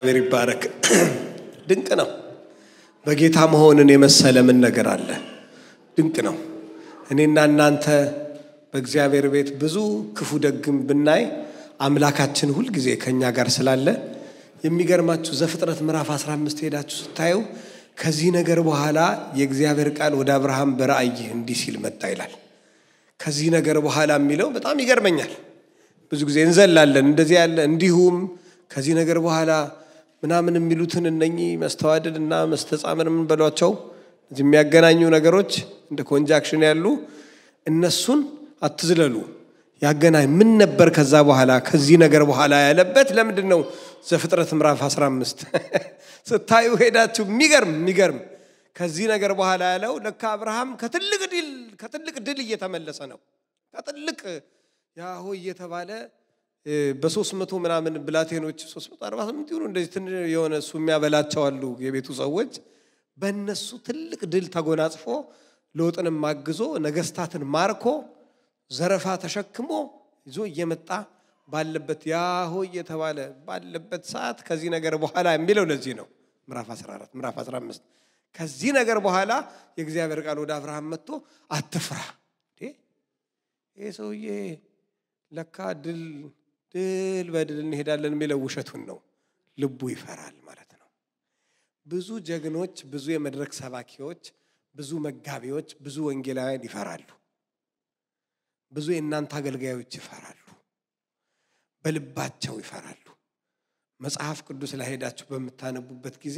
እግዚአብሔር ይባረክ። ድንቅ ነው። በጌታ መሆንን የመሰለ ምን ነገር አለ? ድንቅ ነው። እኔና እናንተ በእግዚአብሔር ቤት ብዙ ክፉ ደግም ብናይ አምላካችን ሁልጊዜ ከእኛ ጋር ስላለ የሚገርማችሁ ዘፍጥረት ምዕራፍ 15 ሄዳችሁ ስታዩ ከዚህ ነገር በኋላ የእግዚአብሔር ቃል ወደ አብርሃም በራእይ እንዲህ ሲል መጣ ይላል። ከዚህ ነገር በኋላ የሚለው በጣም ይገርመኛል። ብዙ ጊዜ እንዘላለን እንደዚህ ያለ እንዲሁም ከዚህ ነገር በኋላ ምናምን የሚሉትን እነኚህ መስተዋደድ እና መስተጻምር የምንበሏቸው የሚያገናኙ ነገሮች እንደ ኮንጃክሽን ያሉ እነሱን አትዝለሉ። ያገናኝ ምን ነበር ከዛ በኋላ ከዚህ ነገር በኋላ ያለበት ለምንድን ነው? ዘፍጥረት ምዕራፍ 15 ስታዩ ሄዳችሁ የሚገርም የሚገርም ከዚህ ነገር በኋላ ያለው ለካ አብርሃም ከትልቅ ድል ከትልቅ ድል እየተመለሰ ነው። ከትልቅ ያሆ እየተባለ በሶስት መቶ ምናምን ብላቴኖች ሶስት መቶ አርባ ስምንት ይሁኑ እንደዚህ ትንሽ የሆነ እሱ የሚያበላቸው አሉ የቤቱ ሰዎች በእነሱ ትልቅ ድል ተጎናጽፎ ሎጥንም አግዞ ነገስታትን ማርኮ ዘረፋ ተሸክሞ ይዞ እየመጣ ባለበት ያሆ እየተባለ ባለበት ሰዓት ከዚህ ነገር በኋላ የሚለው ለዚህ ነው። ምዕራፍ 14 ምዕራፍ 15 ከዚህ ነገር በኋላ የእግዚአብሔር ቃል ወደ አብርሃም መጥቶ አትፍራ፣ ይህ ሰውዬ ለካ ድል ድል በድል እንሄዳለን የሚለው ውሸቱን ነው። ልቡ ይፈራል ማለት ነው። ብዙ ጀግኖች፣ ብዙ የመድረክ ሰባኪዎች፣ ብዙ መጋቢዎች፣ ብዙ ወንጌላውያን ይፈራሉ። ብዙ የእናንተ አገልጋዮች ይፈራሉ። በልባቸው ይፈራሉ። መጽሐፍ ቅዱስ ላይ ሄዳችሁ በምታነቡበት ጊዜ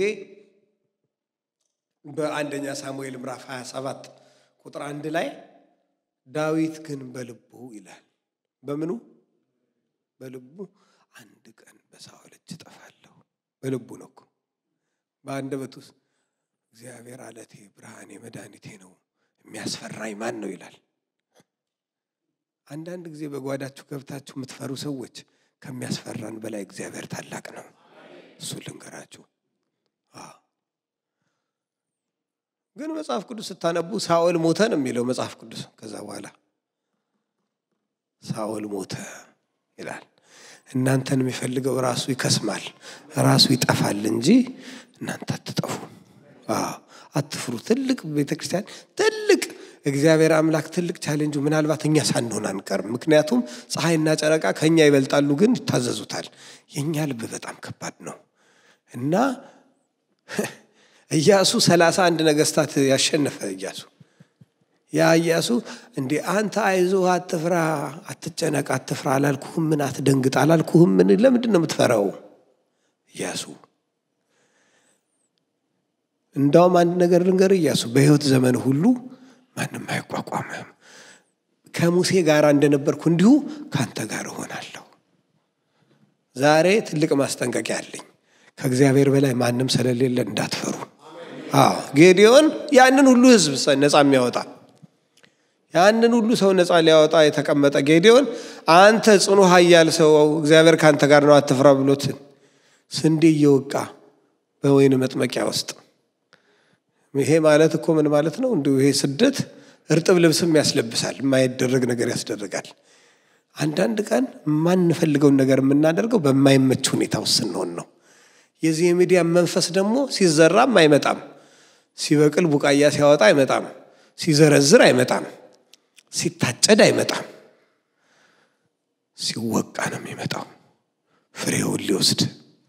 በአንደኛ ሳሙኤል ምዕራፍ 27 ቁጥር አንድ ላይ ዳዊት ግን በልቡ ይላል። በምኑ በልቡ አንድ ቀን በሳኦል እጅ እጠፋለሁ። በልቡ ነው እኮ በአንደበቱ ውስጥ እግዚአብሔር አለቴ፣ ብርሃኔ፣ መድኃኒቴ ነው የሚያስፈራኝ ማን ነው ይላል። አንዳንድ ጊዜ በጓዳችሁ ገብታችሁ የምትፈሩ ሰዎች ከሚያስፈራን በላይ እግዚአብሔር ታላቅ ነው። እሱ ልንገራችሁ። ግን መጽሐፍ ቅዱስ ስታነቡ ሳኦል ሞተ ነው የሚለው መጽሐፍ ቅዱስ። ከዛ በኋላ ሳኦል ሞተ ይላል። እናንተን የሚፈልገው ራሱ ይከስማል፣ ራሱ ይጠፋል እንጂ እናንተ አትጠፉ። አትፍሩ። ትልቅ ቤተ ክርስቲያን ትልቅ እግዚአብሔር አምላክ ትልቅ ቻሌንጁ ምናልባት እኛ ሳንሆን አንቀርም። ምክንያቱም ፀሐይና ጨረቃ ከእኛ ይበልጣሉ፣ ግን ይታዘዙታል። የእኛ ልብ በጣም ከባድ ነው እና ኢያሱ ሰላሳ አንድ ነገስታት ያሸነፈ ኢያሱ ያ ኢያሱ እንዴ አንተ አይዞ አትፍራ፣ አትጨነቅ፣ አትፍራ አላልኩህም? ምን አትደንግጥ አላልኩህም? ምን ለምንድን ነው የምትፈራው? ኢያሱ እንዳውም አንድ ነገር ልንገር፣ ኢያሱ በህይወት ዘመን ሁሉ ማንም አይቋቋምህም። ከሙሴ ጋር እንደነበርኩ እንዲሁ ከአንተ ጋር እሆናለሁ። ዛሬ ትልቅ ማስጠንቀቂያ አለኝ። ከእግዚአብሔር በላይ ማንም ስለሌለ እንዳትፈሩ። አዎ ጌዲዮን ያንን ሁሉ ህዝብ ነፃ የሚያወጣ ያንን ሁሉ ሰው ነፃ ሊያወጣ የተቀመጠ ጌዲዮን አንተ ጽኑ ኃያል ሰው እግዚአብሔር ከአንተ ጋር ነው አትፍራ ብሎት ስንዴ እየወቃ በወይን መጥመቂያ ውስጥ ይሄ ማለት እኮ ምን ማለት ነው? እንዲሁ ይሄ ስደት እርጥብ ልብስም ያስለብሳል፣ የማይደረግ ነገር ያስደርጋል። አንዳንድ ቀን የማንፈልገውን ነገር የምናደርገው በማይመች ሁኔታ ውስጥ ስንሆን ነው። የዚህ የሚዲያ መንፈስ ደግሞ ሲዘራም አይመጣም፣ ሲበቅል ቡቃያ ሲያወጣ አይመጣም፣ ሲዘረዝር አይመጣም፣ ሲታጨድ አይመጣም። ሲወቃ ነው የሚመጣው ፍሬውን ሊወስድ።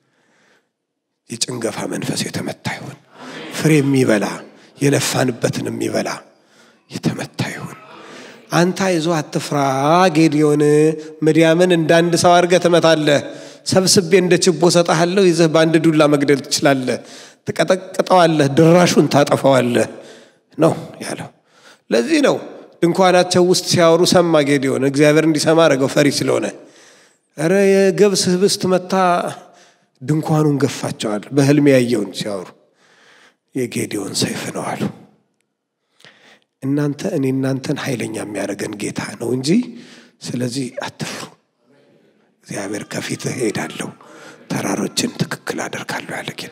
የጭንገፋ መንፈስ የተመታ ይሁን። ፍሬ የሚበላ የለፋንበትን የሚበላ የተመታ ይሁን። አንተ አይዞ አትፍራ ጌዲዮን፣ ምድያምን እንዳንድ ሰው አድርገህ ትመታለህ። ሰብስቤ እንደ ችቦ ሰጠሃለሁ። ይዘህ በአንድ ዱላ መግደል ትችላለህ። ትቀጠቅጠዋለህ፣ ድራሹን ታጠፈዋለህ ነው ያለው። ለዚህ ነው ድንኳናቸው ውስጥ ሲያወሩ ሰማ ጌዲዮን። እግዚአብሔር እንዲሰማ አደረገው ፈሪ ስለሆነ። ኧረ የገብስ ህብስት መታ ድንኳኑን ገፋቸዋል። በህልም ያየውን ሲያወሩ የጌዲዮን ሰይፍ ነው አሉ። እናንተ እኔ እናንተን ኃይለኛ የሚያደርገን ጌታ ነው እንጂ ስለዚህ አትፍሩ። እግዚአብሔር ከፊትህ ሄዳለሁ፣ ተራሮችን ትክክል አደርጋለሁ ያለ ጌታ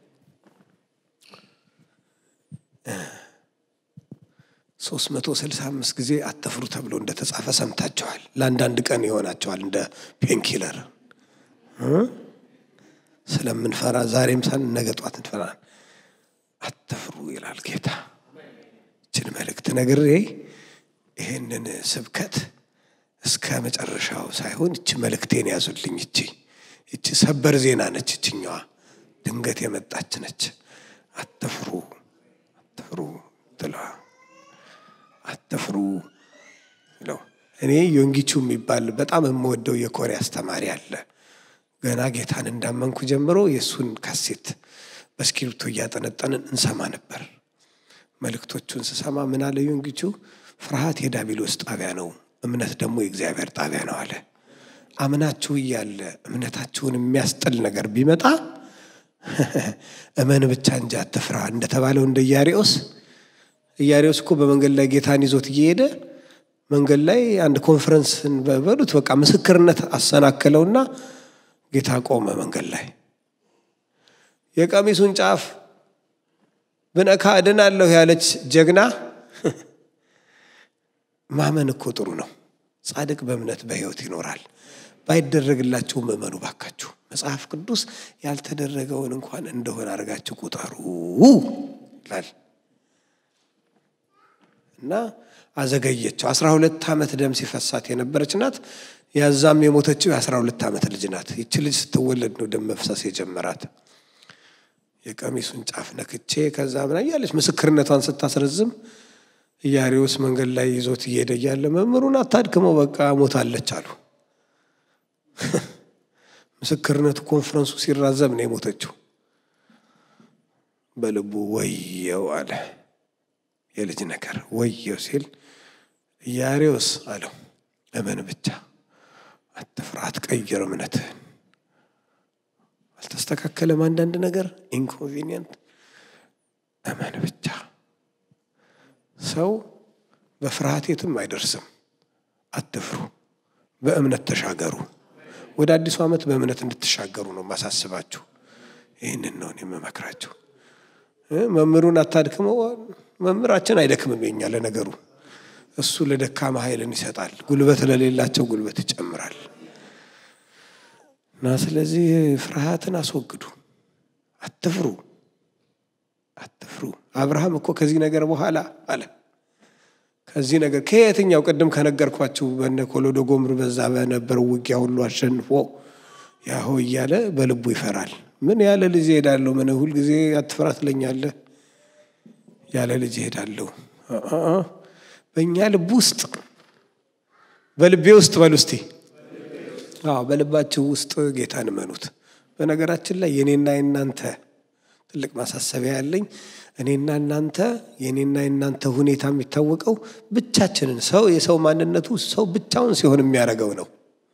ሶስት መቶ ስልሳ አምስት ጊዜ አትፍሩ ተብሎ እንደተጻፈ ሰምታችኋል። ለአንዳንድ ቀን ይሆናቸዋል እንደ ፔንኪለር ስለምንፈራ ዛሬም ሳን ነገ ጧት እንፈራል። አትፍሩ ይላል ጌታ። ይችን መልእክት ነግሬ ይህንን ስብከት እስከ መጨረሻው ሳይሆን ይቺ መልእክቴን ያዙልኝ። ይቺ ይቺ ሰበር ዜና ነች። ይችኛዋ ድንገት የመጣች ነች። አትፍሩ አትፍሩ ትለዋ አትፍሩ ነው። እኔ ዮንጊቹ የሚባል በጣም የምወደው የኮሪያ አስተማሪ አለ። ገና ጌታን እንዳመንኩ ጀምሮ የእሱን ካሴት በእስክሪብቶ እያጠነጠንን እንሰማ ነበር። መልእክቶቹን ስሰማ ምን አለ ዮንጊቹ? ፍርሃት የዳቢሎስ ጣቢያ ነው፣ እምነት ደግሞ የእግዚአብሔር ጣቢያ ነው አለ። አምናችሁ እያለ እምነታችሁን የሚያስጥል ነገር ቢመጣ እመን ብቻ እንጂ አትፍራ እንደተባለው እንደ ኢያሪዎስ ኢያሪዎስ እኮ በመንገድ ላይ ጌታን ይዞት እየሄደ መንገድ ላይ አንድ ኮንፈረንስን በበሉት በቃ ምስክርነት አሰናከለውና ጌታ ቆመ መንገድ ላይ የቀሚሱን ጫፍ ብነካ እድናለሁ ያለች ጀግና ማመን እኮ ጥሩ ነው። ጻድቅ በእምነት በሕይወት ይኖራል። ባይደረግላችሁም እመኑ ባካችሁ። መጽሐፍ ቅዱስ ያልተደረገውን እንኳን እንደሆነ አድርጋችሁ ቁጠሩ ይላል እና አዘገየችው። አስራ ሁለት ዓመት ደም ሲፈሳት የነበረች ናት። ያዛም የሞተችው የአስራ ሁለት ዓመት ልጅ ናት። ይቺ ልጅ ስትወለድ ነው ደም መፍሰስ የጀመራት። የቀሚሱን ጫፍ ነክቼ ከዛ ምና እያለች ምስክርነቷን ስታስረዝም ኢያሪዎስ መንገድ ላይ ይዞት እየሄደ እያለ መምህሩን አታድክመው በቃ ሞታለች አሉ። ምስክርነቱ ኮንፈረንሱ ሲራዘም ነው የሞተችው። በልቡ ወየው አለ። የልጅ ነገር ወየው ሲል ኢያሪዎስ አለው እመን ብቻ አትፍራ፣ አትቀይር እምነትህን። አልተስተካከለም አንዳንድ ነገር ኢንኮንቪኒየንት፣ እመን ብቻ። ሰው በፍርሃት የትም አይደርስም። አትፍሩ፣ በእምነት ተሻገሩ። ወደ አዲሱ ዓመት በእምነት እንድትሻገሩ ነው ማሳስባችሁ። ይህንን ነው የምመክራችሁ። መምህሩን አታድክመው። መምህራችን አይደክምም። የኛ ለነገሩ እሱ ለደካማ ኃይልን ይሰጣል፣ ጉልበት ለሌላቸው ጉልበት ይጨምራል። እና ስለዚህ ፍርሃትን አስወግዱ፣ አትፍሩ፣ አትፍሩ። አብርሃም እኮ ከዚህ ነገር በኋላ አለ ከዚህ ነገር ከየትኛው ቅድም ከነገርኳችሁ በነ ኮሎዶ ጎምር በዛ በነበረው ውጊያ ሁሉ አሸንፎ ያሆ እያለ በልቡ ይፈራል። ምን ያለ ልጅ እሄዳለሁ? ምን ሁልጊዜ አትፍራ ትለኛለህ? ያለ ልጅ እሄዳለሁ። በእኛ ልብ ውስጥ በልቤ ውስጥ በሉ እስቲ። አዎ በልባችሁ ውስጥ ጌታን እመኑት። በነገራችን ላይ የኔና የናንተ ትልቅ ማሳሰቢያ ያለኝ እኔና እናንተ የኔና የናንተ ሁኔታ የሚታወቀው ብቻችንን ሰው የሰው ማንነቱ ሰው ብቻውን ሲሆን የሚያደርገው ነው።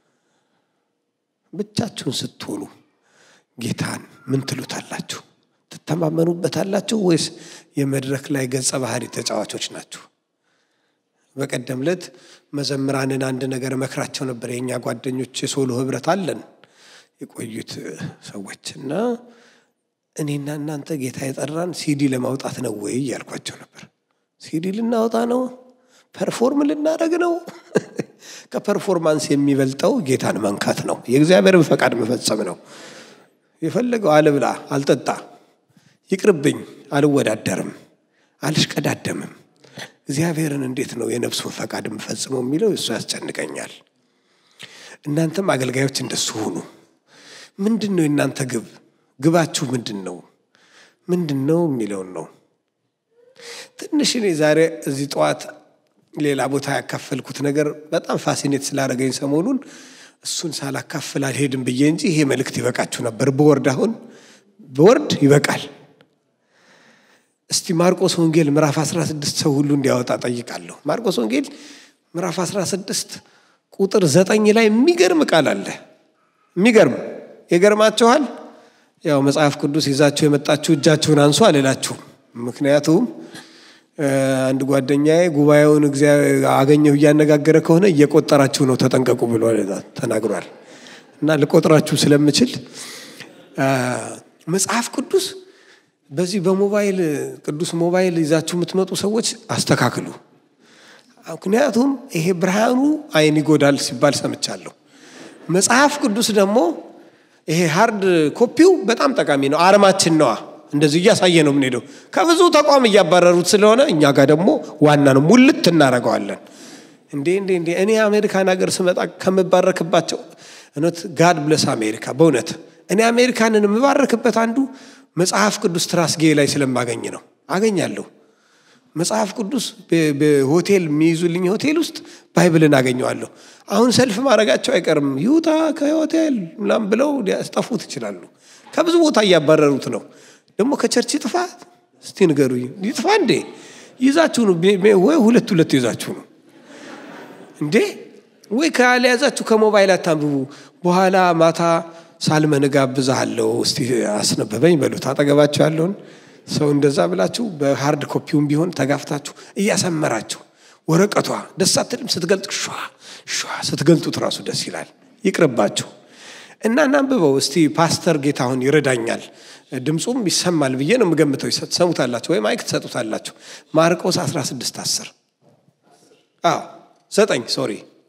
ብቻችሁን ስትሆኑ ጌታን ምን ትሉታላችሁ? ትተማመኑበታላችሁ ወይስ የመድረክ ላይ ገጸ ባህሪ ተጫዋቾች ናችሁ? በቀደም ዕለት መዘምራንን አንድ ነገር መክራቸው ነበር። የእኛ ጓደኞች የሶሎ ህብረት አለን የቆዩት ሰዎች እና እኔና እናንተ ጌታ የጠራን ሲዲ ለማውጣት ነው ወይ እያልኳቸው ነበር። ሲዲ ልናወጣ ነው? ፐርፎርም ልናደርግ ነው? ከፐርፎርማንስ የሚበልጠው ጌታን መንካት ነው። የእግዚአብሔርን ፈቃድ መፈጸም ነው። የፈለገው አልብላ፣ አልጠጣ፣ ይቅርብኝ፣ አልወዳደርም፣ አልሽቀዳደምም። እግዚአብሔርን እንዴት ነው የነፍሱን ፈቃድ የምፈጽመው የሚለው እሱ ያስጨንቀኛል። እናንተም አገልጋዮች እንደሱ ሁኑ። ምንድን ነው የእናንተ ግብ? ግባችሁ ምንድን ነው? ምንድን ነው የሚለውን ነው። ትንሽ እኔ ዛሬ እዚህ ጠዋት ሌላ ቦታ ያካፈልኩት ነገር በጣም ፋሲኔት ስላደረገኝ ሰሞኑን እሱን ሳላካፍል አልሄድም ብዬ እንጂ ይሄ መልእክት ይበቃችሁ ነበር። በወርድ አሁን በወርድ ይበቃል። እስቲ ማርቆስ ወንጌል ምዕራፍ 16 ሰው ሁሉ እንዲያወጣ ጠይቃለሁ። ማርቆስ ወንጌል ምዕራፍ 16 ቁጥር ዘጠኝ ላይ የሚገርም ቃል አለ። የሚገርም ይገርማችኋል። ያው መጽሐፍ ቅዱስ ይዛችሁ የመጣችሁ እጃችሁን አንሱ አልላችሁም። ምክንያቱም አንድ ጓደኛዬ ጉባኤውን አገኘሁ እያነጋገረ ከሆነ እየቆጠራችሁ ነው ተጠንቀቁ ብሎ ተናግሯል። እና ልቆጥራችሁ ስለምችል መጽሐፍ ቅዱስ በዚህ በሞባይል ቅዱስ ሞባይል ይዛችሁ የምትመጡ ሰዎች አስተካክሉ። ምክንያቱም ይሄ ብርሃኑ ዓይን ይጎዳል ሲባል ሰምቻለሁ። መጽሐፍ ቅዱስ ደግሞ ይሄ ሃርድ ኮፒው በጣም ጠቃሚ ነው። አርማችን ነዋ። እንደዚህ እያሳየ ነው የምንሄደው። ከብዙ ተቋም እያባረሩት ስለሆነ እኛ ጋር ደግሞ ዋና ነው፣ ሙልት እናደርገዋለን። እንዴ እንዴ እንዴ እኔ አሜሪካን ሀገር ስመጣ ከምባረክባቸው እውነት ጋድ ብለስ አሜሪካ በእውነት እኔ አሜሪካንን የምባረክበት አንዱ መጽሐፍ ቅዱስ ትራስጌ ላይ ስለማገኝ ነው። አገኛለሁ መጽሐፍ ቅዱስ በሆቴል የሚይዙልኝ ሆቴል ውስጥ ባይብልን አገኘዋለሁ። አሁን ሰልፍ ማድረጋቸው አይቀርም። ይውጣ ከሆቴል ምናምን ብለው ሊያስጠፉት ይችላሉ። ከብዙ ቦታ እያባረሩት ነው። ደግሞ ከቸርች ይጥፋ እስቲ ንገሩኝ። ይጥፋ እንዴ? ይዛችሁ ነው ወይ ሁለት ሁለት ይዛችሁ ነው እንዴ? ወይ ካልያዛችሁ ከሞባይል አታንብቡ። በኋላ ማታ ሳልመን ጋብዝሃለሁ እስቲ አስነበበኝ በሉት አጠገባችሁ ያለውን ሰው እንደዛ ብላችሁ በሃርድ ኮፒውም ቢሆን ተጋፍታችሁ እያሰመራችሁ ወረቀቷ ደስ አትልም? ስትገልጥ ሸ ሸ ስትገልጡት ራሱ ደስ ይላል። ይቅርባችሁ እና እናንብበው እስቲ። ፓስተር ጌታሁን ይረዳኛል፣ ድምፁም ይሰማል ብዬ ነው የምገምተው። ትሰሙታላችሁ ወይም አይክ ትሰጡታላችሁ። ማርቆስ 16 10 አዎ ዘጠኝ ሶሪ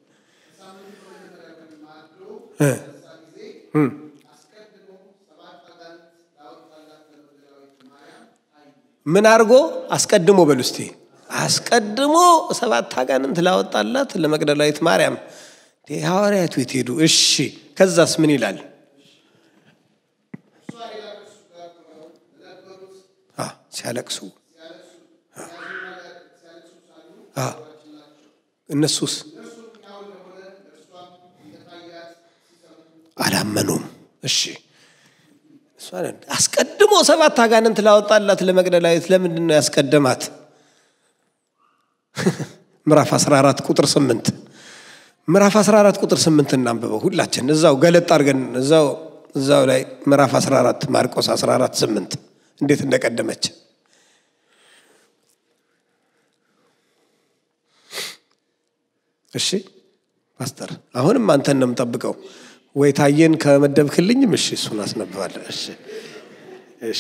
ምን አድርጎ አስቀድሞ በሉ እስቲ አስቀድሞ ሰባት አጋንንት ላወጣላት ለመግደላዊት ማርያም ሐዋርያቱ የት ሄዱ? እሺ ከዛስ ምን ይላል? ሲያለቅሱ እነሱስ አላመኑም። እሺ አስቀድሞ ሰባት አጋንንት ላወጣላት ለመግደላዊት ለምንድን ነው ያስቀደማት? ምዕራፍ 14 ቁጥር 8 ምዕራፍ 14 ቁጥር 8 እናንብበው ሁላችን እዛው ገለጥ አድርገን እዛው እዛው ላይ ምዕራፍ 14 ማርቆስ 14 8 እንዴት እንደቀደመች እሺ ፓስተር አሁንም አንተን ነው የምጠብቀው ወይ ታየን ከመደብክልኝም እሺ እሱን አስነብባለሁ እሺ እሺ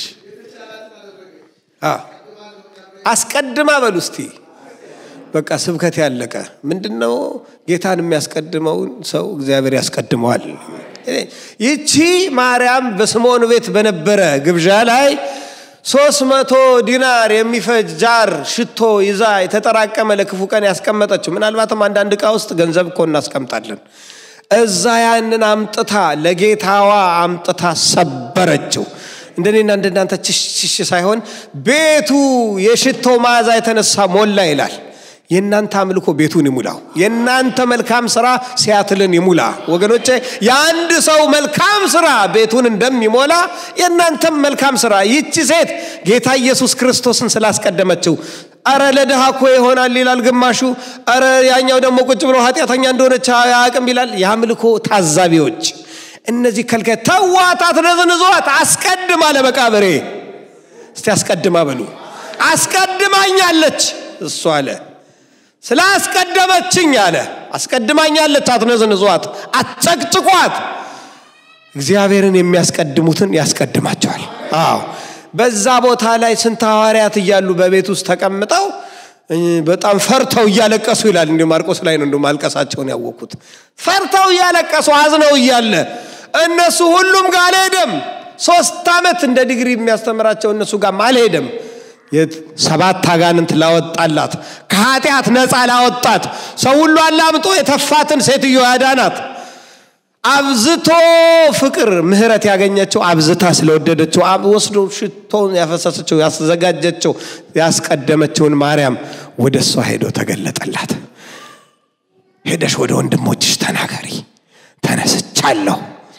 አስቀድማ በሉ እስቲ በቃ ስብከት ያለቀ ምንድን ነው? ጌታን የሚያስቀድመውን ሰው እግዚአብሔር ያስቀድመዋል። ይቺ ማርያም በስምዖን ቤት በነበረ ግብዣ ላይ ሶስት መቶ ዲናር የሚፈጅ ጃር ሽቶ ይዛ የተጠራቀመ ለክፉ ቀን ያስቀመጠችው። ምናልባትም አንዳንድ ዕቃ ውስጥ ገንዘብ እኮ እናስቀምጣለን። እዛ ያንን አምጥታ ለጌታዋ አምጥታ ሰበረችው። እንደኔና እንደናንተ ችሽሽ ሳይሆን ቤቱ የሽቶ መዓዛ የተነሳ ሞላ ይላል። የእናንተ አምልኮ ቤቱን ይሙላው። የእናንተ መልካም ስራ ሲያትልን ይሙላ። ወገኖቼ የአንድ ሰው መልካም ስራ ቤቱን እንደሚሞላ የእናንተም መልካም ስራ። ይቺ ሴት ጌታ ኢየሱስ ክርስቶስን ስላስቀደመችው አረ ለድሃ እኮ ይሆናል ይላል ግማሹ። አረ ያኛው ደግሞ ቁጭ ብሎ ኃጢአተኛ እንደሆነች አያውቅም ይላል። የአምልኮ ታዛቢዎች እነዚህ ከልካይ ተዋት፣ አትነዝንዟት፣ አስቀድማ ለመቃብሬ እስቲ አስቀድማ በሉ። አስቀድማኛለች እሱ አለ ስለ አስቀደመችኝ አለ። አስቀድማኛለች፣ አትነዝንዟት፣ አትጨቅጭቋት። እግዚአብሔርን የሚያስቀድሙትን ያስቀድማቸዋል። አዎ በዛ ቦታ ላይ ስንት ሐዋርያት እያሉ በቤት ውስጥ ተቀምጠው በጣም ፈርተው እያለቀሱ ይላል። እንዲ ማርቆስ ላይ ነው እንዲ ማልቀሳቸውን ያወቅኩት። ፈርተው እያለቀሱ አዝነው እያለ እነሱ ሁሉም ጋር አልሄደም። ሶስት ዓመት እንደ ዲግሪ የሚያስተምራቸው እነሱ ጋር አልሄደም። ሰባት አጋንንት ላወጣላት ከኃጢአት ነፃ ላወጣት ሰው ሁሉ አላምጦ የተፋትን ሴትዮ ያዳናት አብዝቶ ፍቅር ምህረት ያገኘችው አብዝታ ስለወደደችው ወስዶ ሽቶን ያፈሰሰችው ያዘጋጀችው ያስቀደመችውን ማርያም ወደ እሷ ሄዶ ተገለጠላት። ሄደሽ ወደ ወንድሞችሽ ተናገሪ፣ ተነስቻለሁ።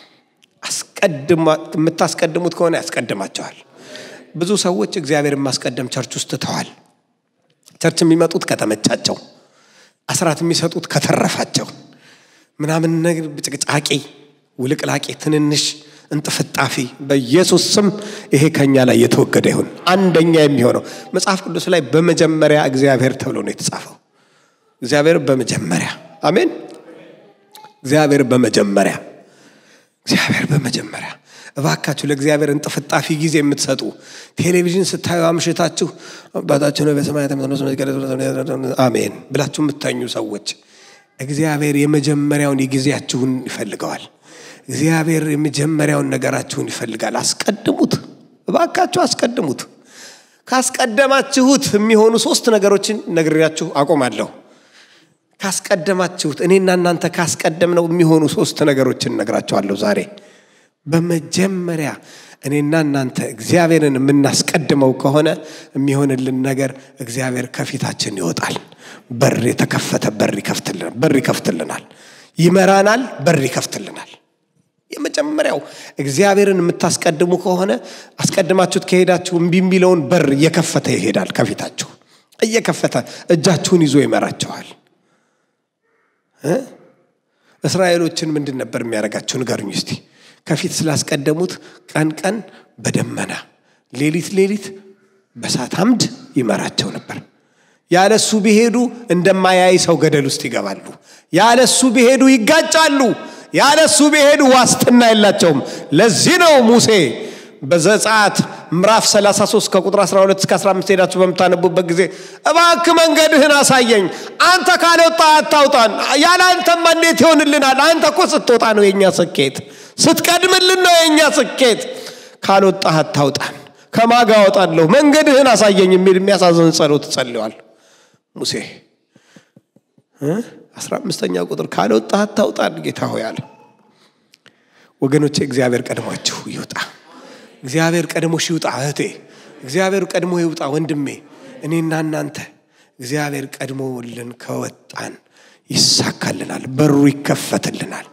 የምታስቀድሙት ከሆነ ያስቀድማቸዋል። ብዙ ሰዎች እግዚአብሔርን ማስቀደም ቸርች ውስጥ ትተዋል። ቸርች የሚመጡት ከተመቻቸው፣ አስራት የሚሰጡት ከተረፋቸው ምናምን ነገር ጭቅጫቂ፣ ውልቅላቂ፣ ትንንሽ እንጥፍጣፊ በኢየሱስ ስም ይሄ ከኛ ላይ የተወገደ ይሁን። አንደኛ የሚሆነው መጽሐፍ ቅዱስ ላይ በመጀመሪያ እግዚአብሔር ተብሎ ነው የተጻፈው። እግዚአብሔር በመጀመሪያ አሜን። እግዚአብሔር በመጀመሪያ እግዚአብሔር በመጀመሪያ እባካችሁ ለእግዚአብሔር እንጥፍጣፊ ጊዜ የምትሰጡ ቴሌቪዥን ስታዩ አምሽታችሁ አባታችን በሰማያት አሜን ብላችሁ የምታኙ ሰዎች እግዚአብሔር የመጀመሪያውን የጊዜያችሁን ይፈልገዋል። እግዚአብሔር የመጀመሪያውን ነገራችሁን ይፈልጋል። አስቀድሙት፣ እባካችሁ አስቀድሙት። ካስቀደማችሁት የሚሆኑ ሶስት ነገሮችን ነግሬያችሁ አቆማለሁ። ካስቀደማችሁት እኔና እናንተ ካስቀደምነው የሚሆኑ ሶስት ነገሮችን እነግራችኋለሁ ዛሬ። በመጀመሪያ እኔና እናንተ እግዚአብሔርን የምናስቀድመው ከሆነ የሚሆንልን ነገር እግዚአብሔር ከፊታችን ይወጣል። በር የተከፈተ በር ይከፍትልናል፣ በር ይከፍትልናል፣ ይመራናል፣ በር ይከፍትልናል። የመጀመሪያው እግዚአብሔርን የምታስቀድሙ ከሆነ አስቀድማችሁት ከሄዳችሁ እምቢ የሚለውን በር እየከፈተ ይሄዳል። ከፊታችሁ እየከፈተ እጃችሁን ይዞ ይመራቸዋል። እስራኤሎችን ምንድን ነበር የሚያደርጋቸው? ንገሩኝ እስቲ። ከፊት ስላስቀደሙት ቀን ቀን በደመና ሌሊት ሌሊት በእሳት አምድ ይመራቸው ነበር። ያለሱ ቢሄዱ እንደማያይ ሰው ገደል ውስጥ ይገባሉ። ያለሱ ቢሄዱ ይጋጫሉ። ያለሱ ቢሄዱ ዋስትና የላቸውም። ለዚህ ነው ሙሴ በዘጸአት ምዕራፍ 33 ከቁጥር 12 እስከ 15 ሄዳችሁ በምታነቡበት ጊዜ እባክ መንገድህን አሳየኝ፣ አንተ ካልወጣ አታውጣን፣ ያለ አንተማ እንዴት ይሆንልናል? አንተ እኮ ስትወጣ ነው የእኛ ስኬት፣ ስትቀድምልን ነው የእኛ ስኬት። ካልወጣህ አታውጣን፣ ከማጋ አወጣለሁ፣ መንገድህን አሳየኝ የሚል የሚያሳዝን ጸሎት ጸልዋል ሙሴ። አስራ አምስተኛ ቁጥር ካልወጣህ አታውጣን ጌታ ሆይ አለ። ወገኖቼ እግዚአብሔር ቀድሟችሁ ይውጣ። እግዚአብሔር ቀድሞሽ ይውጣ እህቴ። እግዚአብሔር ቀድሞ ይውጣ ወንድሜ። እኔና እናንተ እግዚአብሔር ቀድሞልን ከወጣን ይሳካልናል፣ በሩ ይከፈትልናል።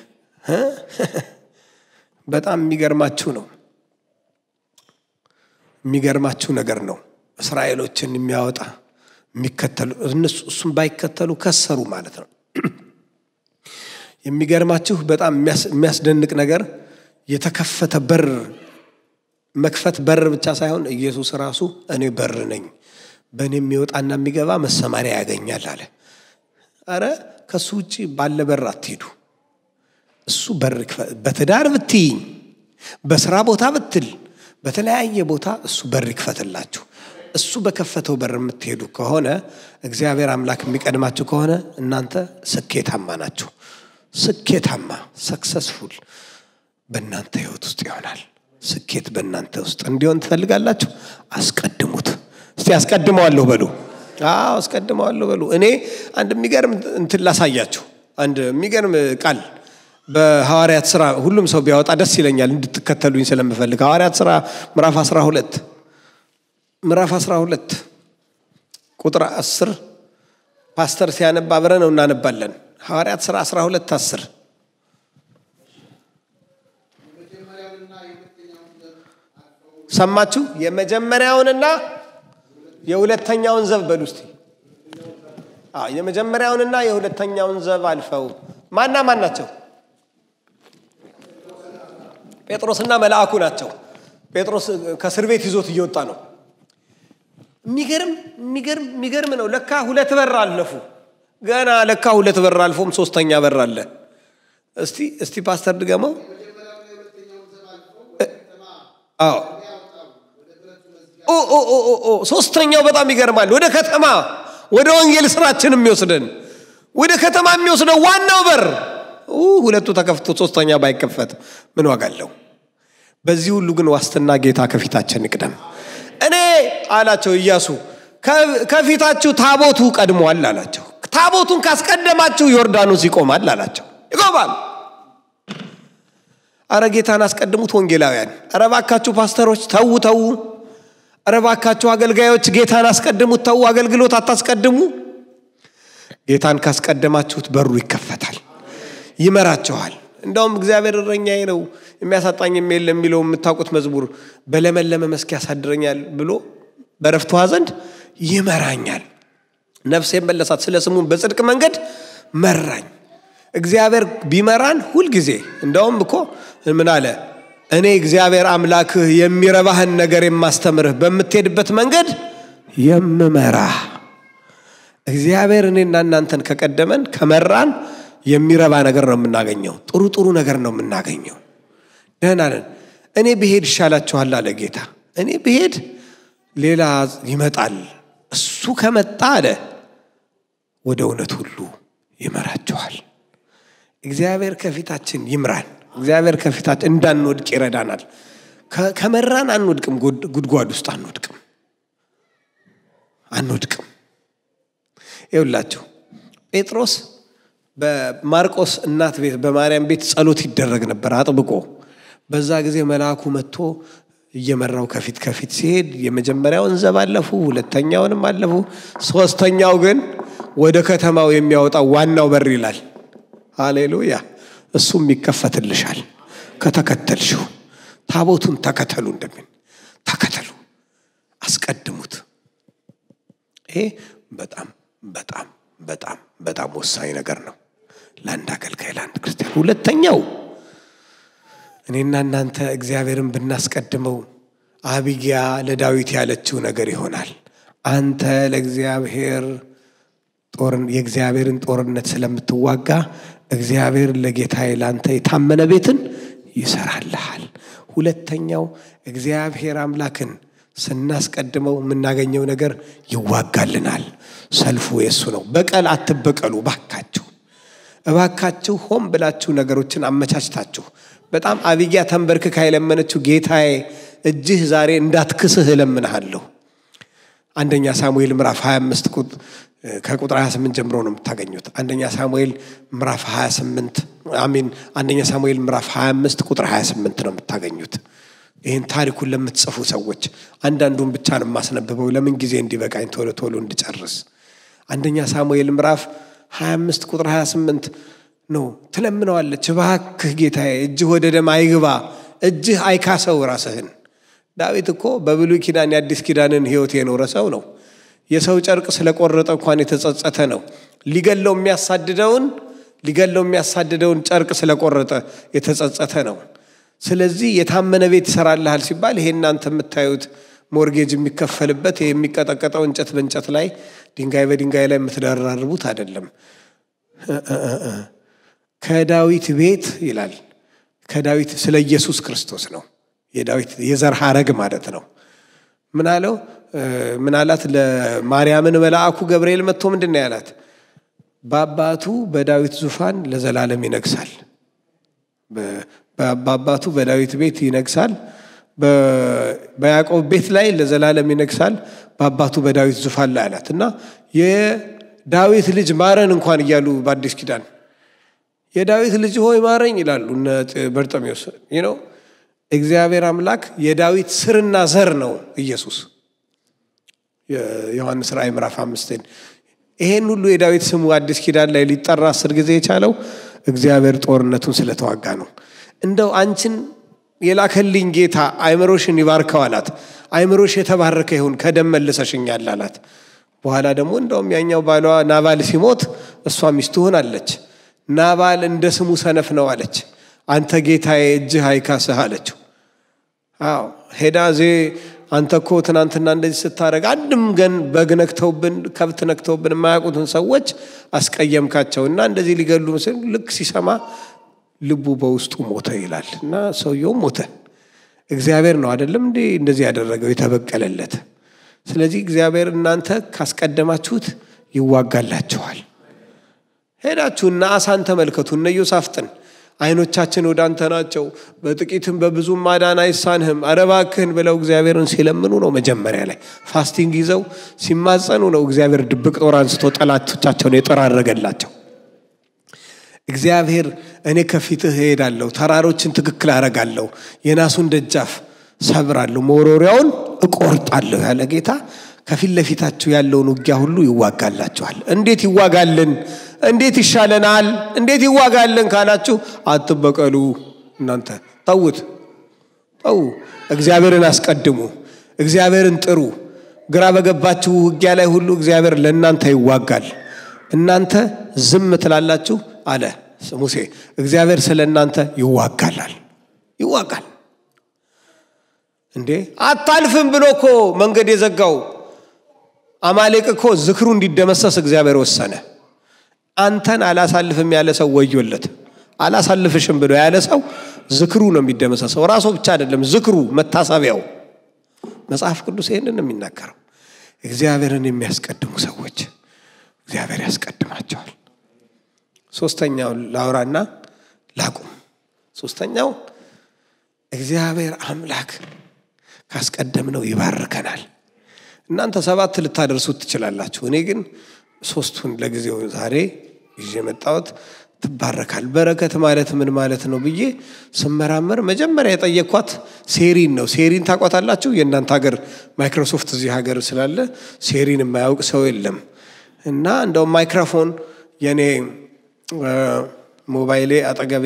በጣም የሚገርማችሁ ነው። የሚገርማችሁ ነገር ነው። እስራኤሎችን የሚያወጣ የሚከተሉ እነሱ እሱም ባይከተሉ ከሰሩ ማለት ነው። የሚገርማችሁ በጣም የሚያስደንቅ ነገር የተከፈተ በር መክፈት በር ብቻ ሳይሆን ኢየሱስ ራሱ እኔ በር ነኝ፣ በእኔ የሚወጣና የሚገባ መሰማሪያ ያገኛል አለ። አረ ከእሱ ውጭ ባለ በር አትሄዱ። እሱ በር በትዳር ብትይኝ፣ በስራ ቦታ ብትል፣ በተለያየ ቦታ እሱ በር ይክፈትላችሁ። እሱ በከፈተው በር የምትሄዱ ከሆነ እግዚአብሔር አምላክ የሚቀድማችሁ ከሆነ እናንተ ስኬታማ ናችሁ። ስኬታማ ሰክሰስፉል በእናንተ ህይወት ውስጥ ይሆናል። ስኬት በእናንተ ውስጥ እንዲሆን ትፈልጋላችሁ? አስቀድሙት። እስቲ አስቀድመዋለሁ በሉ። አዎ አስቀድመዋለሁ በሉ። እኔ አንድ የሚገርም እንትን ላሳያችሁ። አንድ የሚገርም ቃል በሐዋርያት ስራ ሁሉም ሰው ቢያወጣ ደስ ይለኛል፣ እንድትከተሉኝ ስለምፈልግ። ሐዋርያት ስራ ምዕራፍ 12 ምዕራፍ 12 ቁጥር 10 ፓስተር ሲያነባ አብረን ነው እናነባለን። ሐዋርያት ሥራ 12 10 ሰማችሁ? የመጀመሪያውንና የሁለተኛውን ዘብ በሉ እስቲ። የመጀመሪያውንና የሁለተኛውን ዘብ አልፈው ማና ማን ናቸው? ጴጥሮስና መልአኩ ናቸው። ጴጥሮስ ከእስር ቤት ይዞት እየወጣ ነው። የሚገርም የሚገርም የሚገርም ነው። ለካ ሁለት በር አለፉ። ገና ለካ ሁለት በር አልፎም ሶስተኛ በር አለ። እስቲ እስቲ ፓስተር ድገመው። አዎ ሶስተኛው በጣም ይገርማል። ወደ ከተማ ወደ ወንጌል ስራችን የሚወስደን ወደ ከተማ የሚወስደው ዋናው በር ሁለቱ ተከፍቶ ሶስተኛ ባይከፈት ምን ዋጋ አለው? በዚህ ሁሉ ግን ዋስትና ጌታ ከፊታችን ይቅደም። እኔ አላቸው ኢያሱ ከፊታችሁ ታቦቱ ቀድሟል አላቸው። ታቦቱን ካስቀደማችሁ ዮርዳኖስ ይቆማል አላቸው። ይቆማል። አረ ጌታን አስቀድሙት ወንጌላውያን። አረ ባካችሁ ፓስተሮች ተዉ ተዉ። አረ ባካችሁ አገልጋዮች ጌታን አስቀድሙት ተዉ። አገልግሎት አታስቀድሙ። ጌታን ካስቀደማችሁት በሩ ይከፈታል፣ ይመራችኋል። እንደውም እግዚአብሔር እረኛዬ ነው የሚያሳጣኝም የለም የሚለው የምታውቁት መዝሙር በለመለመ መስክ ያሳድረኛል ብሎ በረፍት ውኃ ዘንድ ይመራኛል። ነፍሴን መለሳት፣ ስለ ስሙን በጽድቅ መንገድ መራኝ። እግዚአብሔር ቢመራን ሁልጊዜ እንደውም እኮ ምን አለ? እኔ እግዚአብሔር አምላክህ የሚረባህን ነገር የማስተምርህ በምትሄድበት መንገድ የምመራህ። እግዚአብሔር እኔና እናንተን ከቀደመን ከመራን የሚረባ ነገር ነው የምናገኘው። ጥሩ ጥሩ ነገር ነው የምናገኘው። ደህና ነን። እኔ ብሄድ ይሻላችኋል አለ ጌታ። እኔ ብሄድ ሌላ ይመጣል። እሱ ከመጣ አለ ወደ እውነት ሁሉ ይመራችኋል። እግዚአብሔር ከፊታችን ይምራን። እግዚአብሔር ከፊታችን እንዳንወድቅ ይረዳናል። ከመራን አንወድቅም፣ ጉድጓድ ውስጥ አንወድቅም አንወድቅም። ይውላችሁ ጴጥሮስ በማርቆስ እናት ቤት በማርያም ቤት ጸሎት ይደረግ ነበር አጥብቆ። በዛ ጊዜ መልአኩ መጥቶ እየመራው ከፊት ከፊት ሲሄድ የመጀመሪያውን ዘብ አለፉ፣ ሁለተኛውንም አለፉ። ሶስተኛው ግን ወደ ከተማው የሚያወጣው ዋናው በር ይላል። ሃሌሉያ! እሱም ይከፈትልሻል ከተከተልሽው። ታቦቱን ተከተሉ እንደምን ተከተሉ፣ አስቀድሙት። ይሄ በጣም በጣም በጣም በጣም ወሳኝ ነገር ነው ለአንድ አገልጋይ ለአንድ ክርስቲያን። ሁለተኛው እኔና እናንተ እግዚአብሔርን ብናስቀድመው አቢጊያ ለዳዊት ያለችው ነገር ይሆናል። አንተ ለእግዚአብሔር የእግዚአብሔርን ጦርነት ስለምትዋጋ እግዚአብሔር ለጌታዬ ለአንተ የታመነ ቤትን ይሰራልሃል። ሁለተኛው እግዚአብሔር አምላክን ስናስቀድመው የምናገኘው ነገር ይዋጋልናል። ሰልፉ የሱ ነው። በቀል አትበቀሉ ባካችሁ፣ እባካችሁ ሆን ብላችሁ ነገሮችን አመቻችታችሁ። በጣም አቢጊያ ተንበርክካ የለመነችው ጌታዬ እጅህ ዛሬ እንዳትክስህ እለምንሃለሁ። አንደኛ ሳሙኤል ምዕራፍ 25 ከቁጥር 28 ጀምሮ ነው የምታገኙት። አንደኛ ሳሙኤል ምዕራፍ 28 አሚን አንደኛ ሳሙኤል ምዕራፍ 25 ቁጥር 28 ነው የምታገኙት። ይህን ታሪኩን ለምትጽፉ ሰዎች አንዳንዱን ብቻ ነው የማስነብበው፣ ለምን ጊዜ እንዲበቃኝ ቶሎ ቶሎ እንድጨርስ። አንደኛ ሳሙኤል ምዕራፍ 25 ቁጥር 28 ነው። ትለምነዋለች፣ እባክህ ጌታዬ እጅህ ወደ ደም አይግባ፣ እጅህ አይካሰው ራስህን። ዳዊት እኮ በብሉይ ኪዳን የአዲስ ኪዳንን ሕይወት የኖረ ሰው ነው። የሰው ጨርቅ ስለቆረጠ እንኳን የተጸጸተ ነው። ሊገለው የሚያሳድደውን ሊገለው የሚያሳድደውን ጨርቅ ስለቆረጠ የተጸጸተ ነው። ስለዚህ የታመነ ቤት ይሰራልሃል ሲባል ይሄ እናንተ የምታዩት ሞርጌጅ የሚከፈልበት የሚቀጠቀጠው እንጨት በእንጨት ላይ ድንጋይ በድንጋይ ላይ የምትደራርቡት አይደለም። ከዳዊት ቤት ይላል። ከዳዊት ስለ ኢየሱስ ክርስቶስ ነው። የዳዊት የዘር ሐረግ ማለት ነው። ምን አለው? ምን አላት? ለማርያምን መልአኩ ገብርኤል መጥቶ ምንድን ነው ያላት? በአባቱ በዳዊት ዙፋን ለዘላለም ይነግሳል። በአባቱ በዳዊት ቤት ይነግሳል። በያዕቆብ ቤት ላይ ለዘላለም ይነግሳል። በአባቱ በዳዊት ዙፋን ላይ አላት እና የዳዊት ልጅ ማረን እንኳን እያሉ በአዲስ ኪዳን የዳዊት ልጅ ሆይ ማረኝ ይላሉ እነ በርጠሚዎስ ነው። እግዚአብሔር አምላክ የዳዊት ስርና ዘር ነው ኢየሱስ። የዮሐንስ ራእይ ምዕራፍ አምስትን ይሄን ሁሉ የዳዊት ስሙ አዲስ ኪዳን ላይ ሊጠራ አስር ጊዜ የቻለው እግዚአብሔር ጦርነቱን ስለተዋጋ ነው። እንደው አንቺን የላከልኝ ጌታ አይምሮሽን ይባርከው አላት። አይምሮሽ የተባረከ ይሁን ከደም መልሰሽኛል አላት። በኋላ ደግሞ እንደውም ያኛው ባሏ ናባል ሲሞት እሷ ሚስቱ ሆናለች። ናባል እንደ ስሙ ሰነፍ ነው አለች። አንተ ጌታዬ እጅህ አይካስህ አለችው። አዎ ሄዳ ዜ አንተ እኮ ትናንትና እንደዚህ ስታደረግ አንድም ገን በግ ነክተውብን ከብት ነክተውብን የማያውቁትን ሰዎች አስቀየምካቸው እና እንደዚህ ሊገሉ ምስል ልክ ሲሰማ ልቡ በውስጡ ሞተ ይላል እና ሰውየውም ሞተ። እግዚአብሔር ነው አይደለም እንዴ እንደዚህ ያደረገው የተበቀለለት። ስለዚህ እግዚአብሔር እናንተ ካስቀደማችሁት ይዋጋላችኋል። ሄዳችሁ እነ አሳን ተመልከቱ፣ እነ ዮሳፍጥን አይኖቻችን ወደ አንተ ናቸው፣ በጥቂትም በብዙም ማዳን አይሳንህም፣ ኧረ እባክህን ብለው እግዚአብሔርን ሲለምኑ ነው። መጀመሪያ ላይ ፋስቲንግ ይዘው ሲማጸኑ ነው እግዚአብሔር ድብቅ ጦር አንስቶ ጠላቶቻቸውን የጠራረገላቸው። እግዚአብሔር እኔ ከፊትህ እሄዳለሁ፣ ተራሮችን ትክክል አረጋለሁ፣ የናሱን ደጃፍ ሰብራለሁ፣ መወሮሪያውን እቆርጣለሁ ያለ ጌታ ከፊት ለፊታችሁ ያለውን ውጊያ ሁሉ ይዋጋላችኋል። እንዴት ይዋጋልን? እንዴት ይሻለናል? እንዴት ይዋጋልን ካላችሁ አትበቀሉ። እናንተ ተዉት፣ ተዉ። እግዚአብሔርን አስቀድሙ፣ እግዚአብሔርን ጥሩ። ግራ በገባችሁ ውጊያ ላይ ሁሉ እግዚአብሔር ለእናንተ ይዋጋል። እናንተ ዝም ትላላችሁ አለ ሙሴ። እግዚአብሔር ስለ እናንተ ይዋጋላል፣ ይዋጋል። እንዴ አታልፍም ብሎ እኮ መንገድ የዘጋው አማሌቅ እኮ ዝክሩ እንዲደመሰስ እግዚአብሔር ወሰነ። አንተን አላሳልፍም ያለ ሰው ወዮለት። አላሳልፍሽም ብሎ ያለ ሰው ዝክሩ ነው የሚደመሰሰው። ራሱ ብቻ አይደለም ዝክሩ፣ መታሰቢያው። መጽሐፍ ቅዱስ ይህንን ነው የሚናገረው። እግዚአብሔርን የሚያስቀድሙ ሰዎች እግዚአብሔር ያስቀድማቸዋል። ሶስተኛው ላውራና ላቁም። ሶስተኛው እግዚአብሔር አምላክ ካስቀደምነው ይባርከናል። እናንተ ሰባት ልታደርሱት ትችላላችሁ። እኔ ግን ሶስቱን ለጊዜው ዛሬ ይዤ የመጣሁት ትባረካል። በረከት ማለት ምን ማለት ነው ብዬ ስመራመር መጀመሪያ የጠየኳት ሴሪን ነው። ሴሪን ታቋታላችሁ? የእናንተ ሀገር ማይክሮሶፍት እዚህ ሀገር ስላለ ሴሪን የማያውቅ ሰው የለም። እና እንደውም ማይክሮፎን የኔ ሞባይሌ አጠገቤ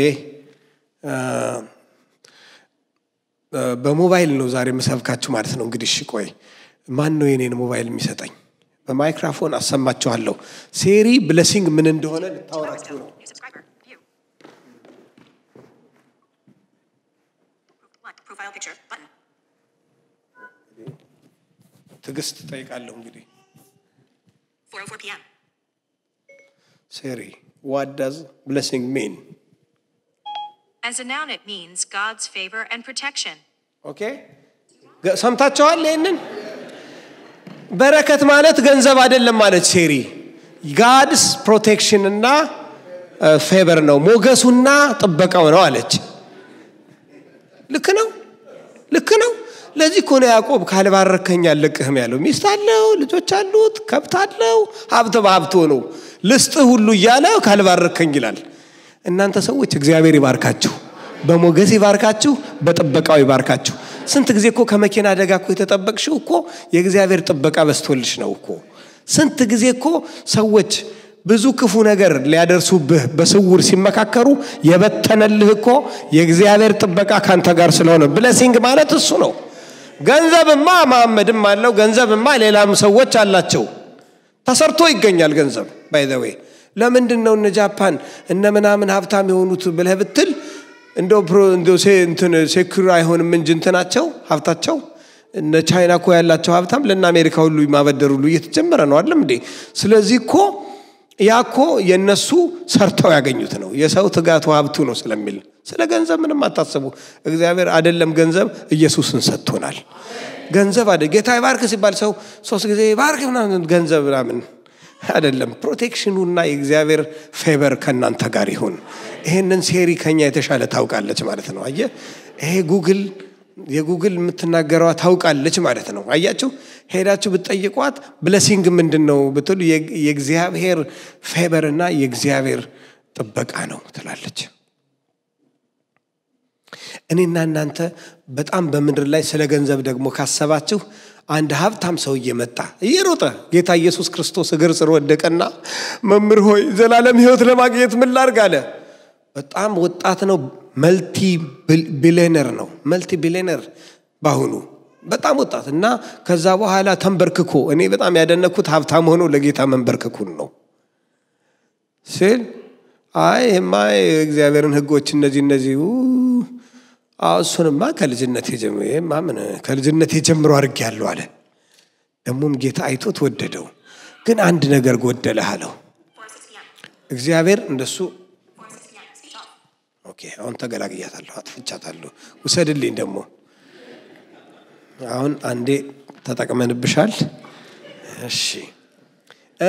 በሞባይል ነው ዛሬ የምሰብካችሁ ማለት ነው። እንግዲህ እሺ ቆይ ማን ነው የኔን ሞባይል የሚሰጠኝ? በማይክራፎን አሰማችኋለሁ። ሴሪ ብለሲንግ ምን እንደሆነ ልታወራችሁ ነው። New subscriber. View. One. Profile picture. Button. ትዕግስት ጠይቃለሁ። እንግዲህ 4:04 p.m. ሴሪ ዋት ዳዝ ብለሲንግ ሚን? As a noun, it means God's favor and protection. ኦኬ ሰምታችኋል? ይህንን በረከት ማለት ገንዘብ አይደለም ማለት ሴሪ ጋድስ ፕሮቴክሽን እና ፌቨር ነው ሞገሱና ጥበቃው ነው አለች። ልክ ነው፣ ልክ ነው። ለዚህ እኮ ነው ያዕቆብ ካልባረከኝ አልለቅህም ያለው። ሚስት አለው፣ ልጆች አሉት፣ ከብት አለው፣ ሀብት በሀብት ነው ልስጥህ ሁሉ እያለ ካልባረከኝ ይላል። እናንተ ሰዎች እግዚአብሔር ይባርካችሁ፣ በሞገስ ይባርካችሁ፣ በጥበቃው ይባርካችሁ። ስንት ጊዜ እኮ ከመኪና አደጋ እኮ የተጠበቅሽው እኮ የእግዚአብሔር ጥበቃ በስቶልሽ ነው እኮ። ስንት ጊዜ እኮ ሰዎች ብዙ ክፉ ነገር ሊያደርሱብህ በስውር ሲመካከሩ የበተነልህ እኮ የእግዚአብሔር ጥበቃ ካንተ ጋር ስለሆነ ብለሲንግ ማለት እሱ ነው። ገንዘብማ መሐመድም አለው፣ ገንዘብማ ሌላም ሰዎች አላቸው። ተሰርቶ ይገኛል ገንዘብ ባይዘዌ ለምንድን ነው እነ ጃፓን እነ ምናምን ሀብታም የሆኑት ብለህ ብትል እንደው ፕሮ- እንደው ሴ- እንትን ሴኩር አይሆንም እንጂ እንትናቸው ሀብታቸው እነ ቻይና እኮ ያላቸው ሀብታም ለእነ አሜሪካ ሁሉ ማበደር ሁሉ እየተጀመረ ነው አይደለም እንዴ? ስለዚህ እኮ ያ እኮ የእነሱ ሰርተው ያገኙት ነው። የሰው ትጋቱ ሀብቱ ነው ስለሚል ስለ ገንዘብ ምንም አታስቡ። እግዚአብሔር አይደለም ገንዘብ ኢየሱስን ሰጥቶናል። ገንዘብ አደ ጌታ ይባርክ ሲባል ሰው ሶስት ጊዜ ይባርክ ምናምን ገንዘብ ምናምን አይደለም። ፕሮቴክሽኑና የእግዚአብሔር ፌቨር ከእናንተ ጋር ይሁን። ይሄንን ሴሪ ከኛ የተሻለ ታውቃለች ማለት ነው። አየ ይሄ ጉግል የጉግል የምትናገረዋ ታውቃለች ማለት ነው። አያችሁ ሄዳችሁ ብትጠይቋት ብለሲንግ ምንድን ነው ብትሉ የግ- የእግዚአብሔር ፌቨር እና የእግዚአብሔር ጥበቃ ነው ትላለች። እኔና እናንተ በጣም በምድር ላይ ስለ ገንዘብ ደግሞ ካሰባችሁ አንድ ሀብታም ሰውዬ መጣ እየሮጠ ጌታ ኢየሱስ ክርስቶስ እግር ስር ወደቀና መምህር ሆይ ዘላለም ሕይወት ለማግኘት ምን ላድርግ አለ። በጣም ወጣት ነው። መልቲ ቢሊነር ነው። መልቲ ቢሊነር በአሁኑ በጣም ወጣት እና ከዛ በኋላ ተንበርክኮ እኔ በጣም ያደነኩት ሀብታም ሆኖ ለጌታ መንበርክኩን ነው ሲል አይ ይሄማ የእግዚአብሔርን ሕጎች እነዚህ እነዚህ ኡ፣ አዎ እሱንማ ከልጅነት የጀምሮ ይሄማ ምን ከልጅነት የጀምሮ አድርጌያለሁ አለ። ደግሞም ጌታ አይቶት ወደደው። ግን አንድ ነገር ጎደለህ አለው። 4:06 p.m. እግዚአብሔር እንደሱ 4:06 p.m. Speech off. ኦኬ አሁን ተገላግያታለሁ፣ አጥፍቻታለሁ። ውሰድልኝ ደግሞ አሁን አንዴ ተጠቅመንብሻል። እሺ እ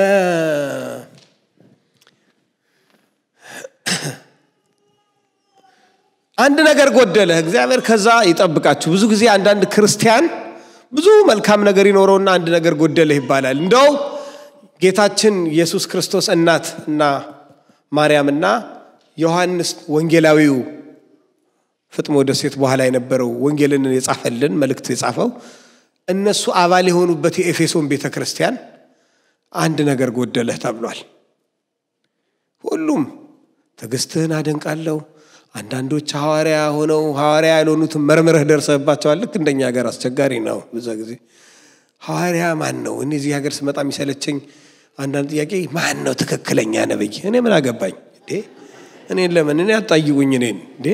አንድ ነገር ጎደለ። እግዚአብሔር ከዛ ይጠብቃችሁ። ብዙ ጊዜ አንዳንድ ክርስቲያን ብዙ መልካም ነገር ይኖረውና አንድ ነገር ጎደለ ይባላል። እንደው ጌታችን ኢየሱስ ክርስቶስ እናት እና ማርያምና ዮሐንስ ወንጌላዊው ፍጥሞ ደሴት በኋላ የነበረው ወንጌልን የጻፈልን መልእክት የጻፈው እነሱ አባል የሆኑበት የኤፌሶን ቤተ ክርስቲያን አንድ ነገር ጎደለህ ተብሏል። ሁሉም ትዕግስትህን አደንቃለሁ። አንዳንዶች ሐዋርያ ሆነው ሐዋርያ ያልሆኑትን መርምረህ ደርሰህባቸዋል። ልክ እንደኛ ሀገር አስቸጋሪ ነው። ብዙ ጊዜ ሐዋርያ ማን ነው? እኔ እዚህ ሀገር ስመጣ የሚሰለቸኝ አንዳንድ ጥያቄ ማን ነው ትክክለኛ ነብይ? እኔ ምን አገባኝ እንዴ? እኔን ለምን እኔ አጣይቁኝ እኔን እንዴ?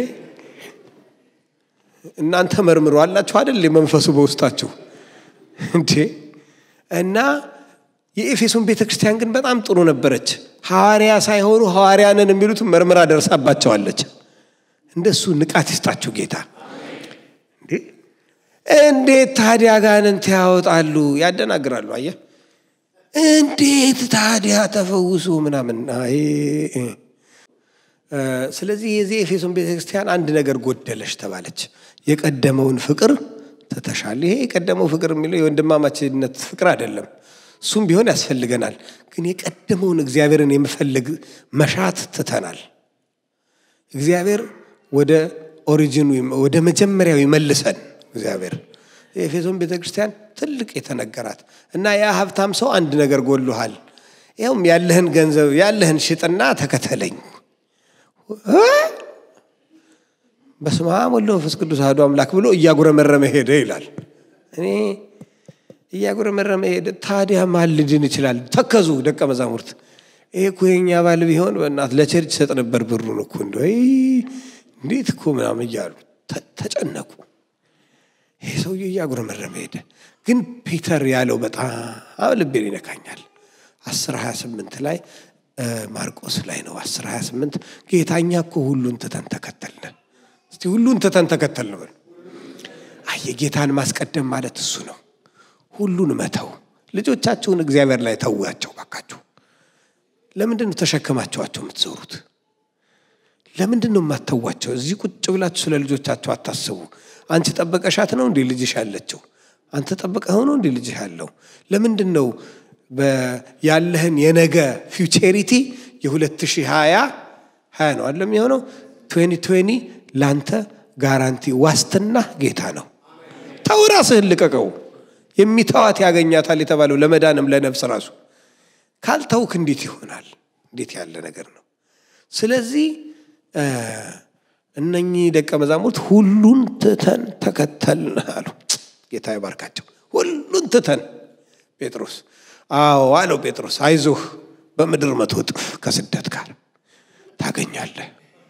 እናንተ መርምሮ አላችሁ አይደል? መንፈሱ በውስጣችሁ እንዴ እና የኤፌሶን ቤተ ክርስቲያን ግን በጣም ጥሩ ነበረች። ሐዋርያ ሳይሆኑ ሐዋርያንን የሚሉትን መርምራ ደርሳባቸዋለች። እንደሱ ንቃት ይስጣችሁ ጌታ። እንዴ እንዴት ታዲያ ጋንንት ያወጣሉ? ያደናግራሉ። አየህ እንዴት ታዲያ ተፈውሱ ምናምን። አይ እ፣ ስለዚህ የዚህ ኤፌሶን ቤተክርስቲያን አንድ ነገር ጎደለሽ ተባለች። የቀደመውን ፍቅር ትተሻል። ይሄ የቀደመው ፍቅር የሚለው የወንድማማችነት ፍቅር አይደለም። እሱም ቢሆን ያስፈልገናል። ግን የቀደመውን እግዚአብሔርን የመፈለግ መሻት ትተናል። እግዚአብሔር ወደ ኦሪጂኑ ወደ መጀመሪያው ይመልሰን። እግዚአብሔር የኤፌሶን ቤተ ክርስቲያን ትልቅ የተነገራት እና ያ ሀብታም ሰው አንድ ነገር ጎሎሃል፣ ይኸውም ያለህን ገንዘብ ያለህን ሽጥና ተከተለኝ። እ? በስመ አብ ወወልድ ወመንፈስ ቅዱስ አሐዱ አምላክ ብሎ እያጉረመረመ ሄደ ይላል። እኔ እያጉረመረመ ሄደ። ታዲያ ማን ሊድን ይችላል? ተከዙ ደቀ መዛሙርት። ይሄ እኮ የኛ ባል ቢሆን በእናት ለቸርች ሰጥ ነበር ብሩን እኮ እንደ እንዴት እኮ ምናምን እያሉ ተ- ተጨነቁ። ይሄ ሰውዬ እያጉረመረመ ሄደ። ግን ፒተር ያለው በጣም ልቤን ይነካኛል። አስር ሀያ ስምንት ላይ እ፣ ማርቆስ ላይ ነው። አስር ሀያ ስምንት ጌታ እኛ እኮ ሁሉን ትተን ተከተልን። እስቲ ሁሉን ትተን ተከተልን በሉ። አየ ጌታን ማስቀደም ማለት እሱ ነው። ሁሉን መተው። ልጆቻችሁን እግዚአብሔር ላይ ተዋቸው ባካችሁ። ለምንድን ነው ተሸክማችኋቸው የምትዞሩት? ለምንድን ነው የማተዋቸው? እዚህ ቁጭ ብላችሁ ስለ ልጆቻቸው አታስቡ። አንቺ ጠበቀሻት ነው እንዴ ልጅሽ ያለችው? አንተ ጠበቀኸው ነው እንዴ ልጅሽ ያለው? ለምንድን ነው በ- ያለህን የነገ ፊውቸሪቲ የ2020 ሀያ ነው አለ የሚሆነው 2020 ለአንተ ጋራንቲ ዋስትና ጌታ ነው። ተው ራስህን ልቀቀው። የሚተዋት ያገኛታል የተባለው ለመዳንም ለነፍስ ራሱ ካልተውክ እንዴት ይሆናል? እንዴት ያለ ነገር ነው? ስለዚህ እ፣ እነኚህ ደቀ መዛሙርት ሁሉን ትተን ተከተልን አሉ። ጌታ ይባርካቸው። ሁሉን ትተን ጴጥሮስ አዎ አለው ጴጥሮስ፣ አይዞህ በምድር መቶ እጥፍ ከስደት ጋር ታገኛለህ።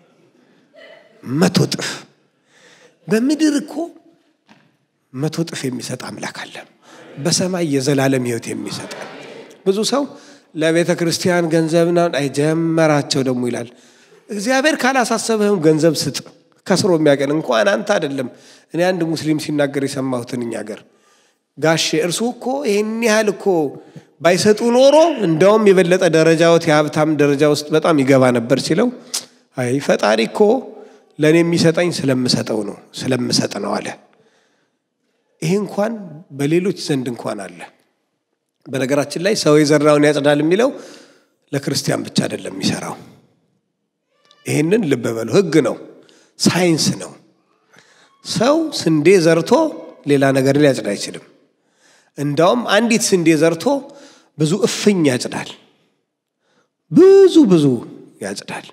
መቶ እጥፍ በምድር እኮ መቶ እጥፍ የሚሰጥ አምላክ አለ። በሰማይ የዘላለም ሕይወት የሚሰጥ ብዙ ሰው ለቤተ ክርስቲያን ገንዘብና አይጀመራቸው ደግሞ ይላል። እግዚአብሔር ካላሳሰበህም ገንዘብ ስጥ። ከስሮ የሚያቀን እንኳን አንተ አይደለም። እኔ አንድ ሙስሊም ሲናገር የሰማሁትን እኛ ሀገር ጋሼ እርሱ እኮ ይህን ያህል እኮ ባይሰጡ ኖሮ እንደውም የበለጠ ደረጃዎት የሀብታም ደረጃ ውስጥ በጣም ይገባ ነበር ሲለው፣ አይ ፈጣሪ እኮ ለእኔ የሚሰጠኝ ስለምሰጠው ነው ስለምሰጥ ነው አለ። ይሄ እንኳን በሌሎች ዘንድ እንኳን አለ። በነገራችን ላይ ሰው የዘራውን ያጭዳል የሚለው ለክርስቲያን ብቻ አይደለም የሚሰራው። ይህንን ልብ በሉ። ህግ ነው፣ ሳይንስ ነው። ሰው ስንዴ ዘርቶ ሌላ ነገር ሊያጭድ አይችልም። እንዳውም አንዲት ስንዴ ዘርቶ ብዙ እፍኝ ያጭዳል፣ ብዙ ብዙ ያጭዳል።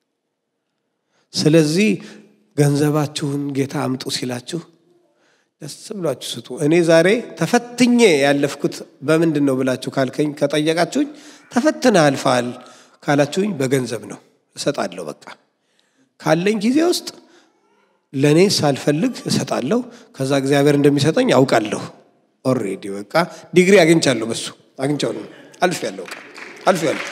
ስለዚህ ገንዘባችሁን ጌታ አምጡ ሲላችሁ ደስ ብሏችሁ ስጡ። እኔ ዛሬ ተፈትኜ ያለፍኩት በምንድን ነው ብላችሁ ካልከኝ ከጠየቃችሁኝ ተፈትነ አልፈሃል ካላችሁኝ በገንዘብ ነው እሰጣለሁ። በቃ ካለኝ ጊዜ ውስጥ ለእኔ ሳልፈልግ እሰጣለሁ። ከዛ እግዚአብሔር እንደሚሰጠኝ አውቃለሁ። ኦልሬዲ በቃ ዲግሪ አግኝቻለሁ። በሱ አግኝቻለሁ። አልፌያለሁ። በቃ አልፌያለሁ።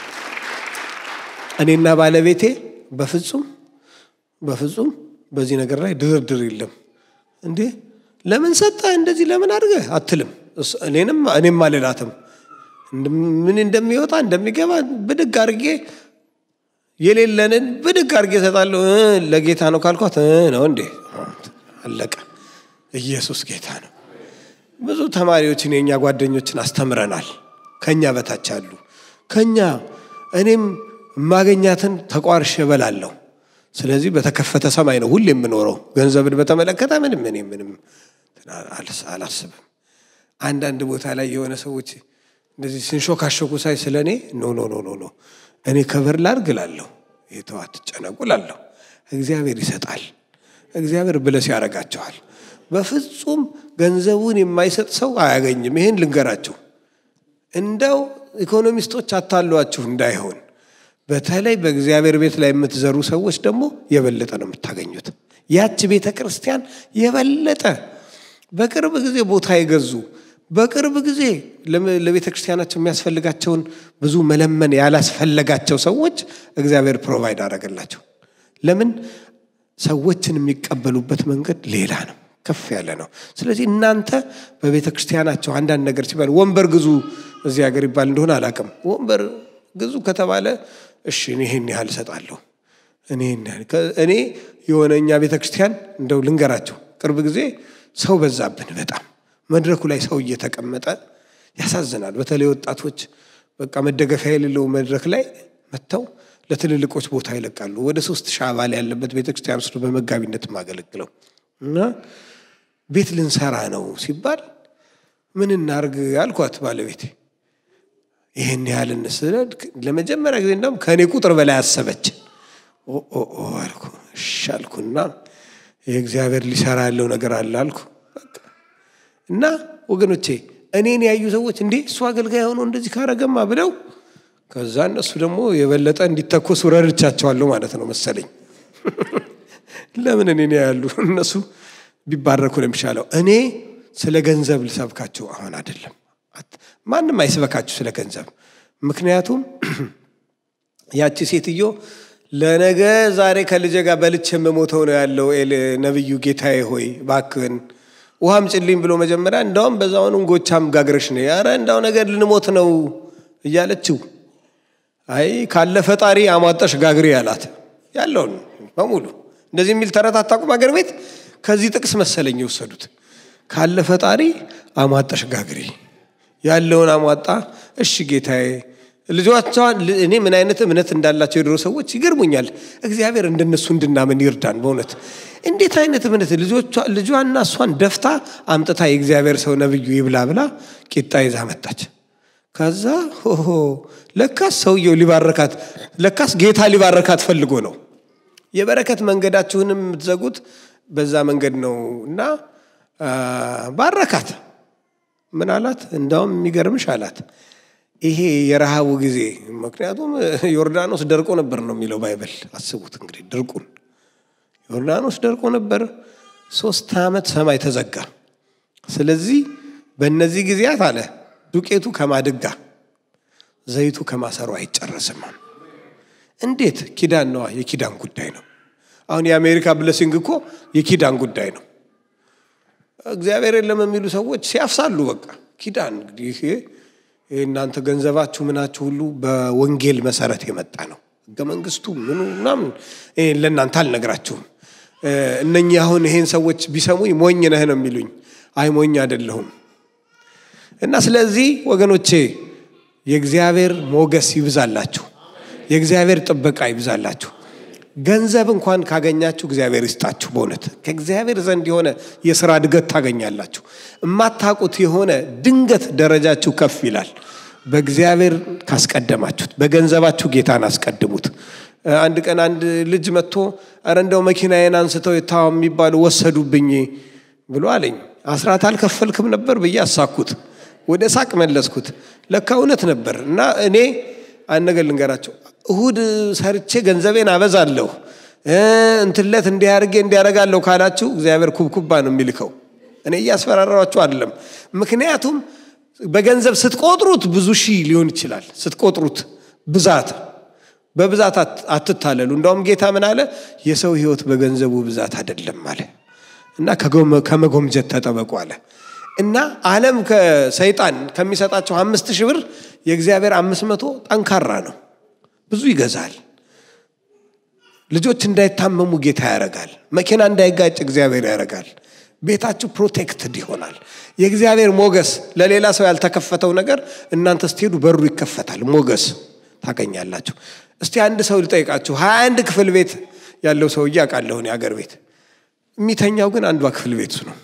እኔና ባለቤቴ በፍጹም በፍጹም በዚህ ነገር ላይ ድርድር የለም። እንዴ ለምን ሰጠህ እንደዚህ ለምን አድርገህ አትልም። እስ- እኔንም እኔም አልላትም። ምን እንደሚወጣ እንደሚገባ ብድግ አድርጌ የሌለንን ብድግ አድርጌ እሰጣለሁ። እ ለጌታ ነው ካልኳት እ ነው እንዴ አለቀ። ኢየሱስ ጌታ ነው። ብዙ ተማሪዎችን የእኛ ጓደኞችን አስተምረናል። ከኛ በታች አሉ። ከኛ እኔም የማገኛትን ተቋርሼ እበላለሁ። ስለዚህ በተከፈተ ሰማይ ነው ሁሌ የምኖረው። ገንዘብን በተመለከተ ምንም እኔ ምንም አልስ- አላስብም። አንዳንድ ቦታ ላይ የሆነ ሰዎች እንደዚህ ስንሾካሾኩ ሳይ ስለ እኔ ኖ ኖ ኖ ኖ ኖ እኔ ከበር ላድርግ እላለሁ። የተው አትጨነቁ እላለሁ። እግዚአብሔር ይሰጣል። እግዚአብሔር ብለስ ያደርጋቸዋል። በፍጹም ገንዘቡን የማይሰጥ ሰው አያገኝም። ይህን ልንገራችሁ። እንደው ኢኮኖሚስቶች አታሏችሁ እንዳይሆን። በተለይ በእግዚአብሔር ቤት ላይ የምትዘሩ ሰዎች ደግሞ የበለጠ ነው የምታገኙት። ያች ቤተ ክርስቲያን የበለጠ በቅርብ ጊዜ ቦታ የገዙ በቅርብ ጊዜ ለም- ለቤተ ክርስቲያናቸው የሚያስፈልጋቸውን ብዙ መለመን ያላስፈለጋቸው ሰዎች እግዚአብሔር ፕሮቫይድ አደረገላቸው። ለምን? ሰዎችን የሚቀበሉበት መንገድ ሌላ ነው፣ ከፍ ያለ ነው። ስለዚህ እናንተ በቤተ ክርስቲያናቸው አንዳንድ ነገር ሲባል ወንበር ግዙ እዚህ ሀገር ይባል እንደሆነ አላውቅም። ወንበር ግዙ ከተባለ እሺ እኔ ይሄን ያህል እሰጣለሁ። እኔ እኔ የሆነ እኛ ቤተ ክርስቲያን እንደው ልንገራቸው፣ ቅርብ ጊዜ ሰው በዛብን በጣም መድረኩ ላይ ሰው እየተቀመጠ ያሳዝናል። በተለይ ወጣቶች በቃ መደገፊያ የሌለው መድረክ ላይ መጥተው ለትልልቆች ቦታ ይለቃሉ። ወደ ሶስት ሺህ አባል ያለበት ቤተክርስቲያን ውስጥ በመጋቢነት የማገለግለው እና ቤት ልንሰራ ነው ሲባል ምን እናርግ አልኳት ባለቤቴ። ይህን ያህል እንስለድ ለመጀመሪያ ጊዜ እንደውም ከእኔ ቁጥር በላይ አሰበች። ኦ አልኩ እሺ አልኩና የእግዚአብሔር ሊሰራ ያለው ነገር አለ አልኩ እና ወገኖቼ እኔን ያዩ ሰዎች እንዴ እሱ አገልጋይ ሆኖ እንደዚህ ካረገማ ብለው ከዛ እነሱ ደግሞ የበለጠ እንዲተኮሱ ረድቻቸዋለሁ ማለት ነው መሰለኝ። ለምን እኔን ያሉ እነሱ ቢባረኩ ነው የሚሻለው። እኔ ስለ ገንዘብ ልሰብካችሁ አሁን አይደለም። ማንም አይስበካችሁ ስለ ገንዘብ። ምክንያቱም ያቺ ሴትዮ ለነገ ዛሬ ከልጄ ጋር በልቼ የምሞተው ነው ያለው ነቢዩ ጌታዬ ሆይ ባክህን ውሃም ጭልኝ ብሎ መጀመሪያ እንዳውም በዛውን እንጎቻም ጋግረሽ ነው ያረ እንዳው ነገር ልንሞት ነው እያለችው አይ ካለ ፈጣሪ አሟጠሽ ጋግሪ ያላት ያለውን በሙሉ እንደዚህ የሚል ተረት አታውቁም? አገር ቤት ከዚህ ጥቅስ መሰለኝ የወሰዱት። ካለ ፈጣሪ አሟጠሽ ጋግሪ ያለውን አሟጣ። እሺ ጌታዬ ልጆቿን እኔ ምን አይነት እምነት እንዳላቸው የድሮ ሰዎች ይገርሙኛል። እግዚአብሔር እንደነሱ እንድናምን ይርዳን። በእውነት እንዴት አይነት እምነት ልጇና እሷን ደፍታ አምጥታ የእግዚአብሔር ሰው ነብዩ ይብላ ብላ ቂጣ ይዛ መጣች። ከዛ ሆሆ ለካስ ሰውየው ሊባረካት ለካስ ጌታ ሊባረካት ፈልጎ ነው። የበረከት መንገዳችሁንም የምትዘጉት በዛ መንገድ ነው እና ባረካት። ምን አላት? እንዳውም የሚገርምሽ አላት ይሄ የረሃቡ ጊዜ ምክንያቱም ዮርዳኖስ ደርቆ ነበር ነው የሚለው ባይብል። አስቡት እንግዲህ ድርቁን። ዮርዳኖስ ደርቆ ነበር፣ ሶስት ዓመት ሰማይ ተዘጋ። ስለዚህ በእነዚህ ጊዜያት አለ ዱቄቱ ከማድጋ ዘይቱ ከማሰሩ አይጨረስም። እንዴት? ኪዳን ነዋ፣ የኪዳን ጉዳይ ነው። አሁን የአሜሪካ ብለሲንግ እኮ የኪዳን ጉዳይ ነው። እግዚአብሔር የለም የሚሉ ሰዎች ሲያፍሳሉ። በቃ ኪዳን እንግዲህ እናንተ ገንዘባችሁ ምናችሁ ሁሉ በወንጌል መሰረት የመጣ ነው። ህገ መንግስቱ ምኑ ምናምን ለእናንተ አልነግራችሁም። እነኚህ አሁን ይሄን ሰዎች ቢሰሙኝ ሞኝ ነህ ነው የሚሉኝ። አይ ሞኝ አይደለሁም። እና ስለዚህ ወገኖቼ የእግዚአብሔር ሞገስ ይብዛላችሁ፣ የእግዚአብሔር ጥበቃ ይብዛላችሁ። ገንዘብ እንኳን ካገኛችሁ እግዚአብሔር ይስጣችሁ። በእውነት ከእግዚአብሔር ዘንድ የሆነ የስራ እድገት ታገኛላችሁ። የማታውቁት የሆነ ድንገት ደረጃችሁ ከፍ ይላል። በእግዚአብሔር ካስቀደማችሁት፣ በገንዘባችሁ ጌታን አስቀድሙት። አንድ ቀን አንድ ልጅ መጥቶ ኧረ እንደው መኪናዬን አንስተው የታዋ የሚባሉ ወሰዱብኝ ብሎ አለኝ። አስራት አልከፈልክም ነበር ብዬ አሳኩት። ወደ ሳቅ መለስኩት። ለካ እውነት ነበር እና እኔ አንድ ነገር ልንገራቸው እሁድ ሰርቼ ገንዘቤን አበዛለሁ እንትለት እንዲያርጌ እንዲያረጋለሁ ካላችሁ እግዚአብሔር ኩብኩባ ነው የሚልከው። እኔ እያስፈራራችሁ አይደለም። ምክንያቱም በገንዘብ ስትቆጥሩት ብዙ ሺህ ሊሆን ይችላል። ስትቆጥሩት ብዛት በብዛት አትታለሉ። እንዳውም ጌታ ምን አለ? የሰው ሕይወት በገንዘቡ ብዛት አይደለም አለ እና ከመጎምጀት ተጠበቁ አለ እና ዓለም ከሰይጣን ከሚሰጣቸው አምስት ሺህ ብር የእግዚአብሔር አምስት መቶ ጠንካራ ነው። ብዙ ይገዛል። ልጆች እንዳይታመሙ ጌታ ያደርጋል። መኪና እንዳይጋጭ እግዚአብሔር ያደርጋል። ቤታችሁ ፕሮቴክትድ ይሆናል። የእግዚአብሔር ሞገስ ለሌላ ሰው ያልተከፈተው ነገር እናንተ ስትሄዱ በሩ ይከፈታል። ሞገስ ታገኛላችሁ። እስቲ አንድ ሰው ልጠይቃችሁ። ሀያ አንድ ክፍል ቤት ያለው ሰውዬ አውቃለሁን የአገር ቤት የሚተኛው ግን አንዷ ክፍል ቤት ነው።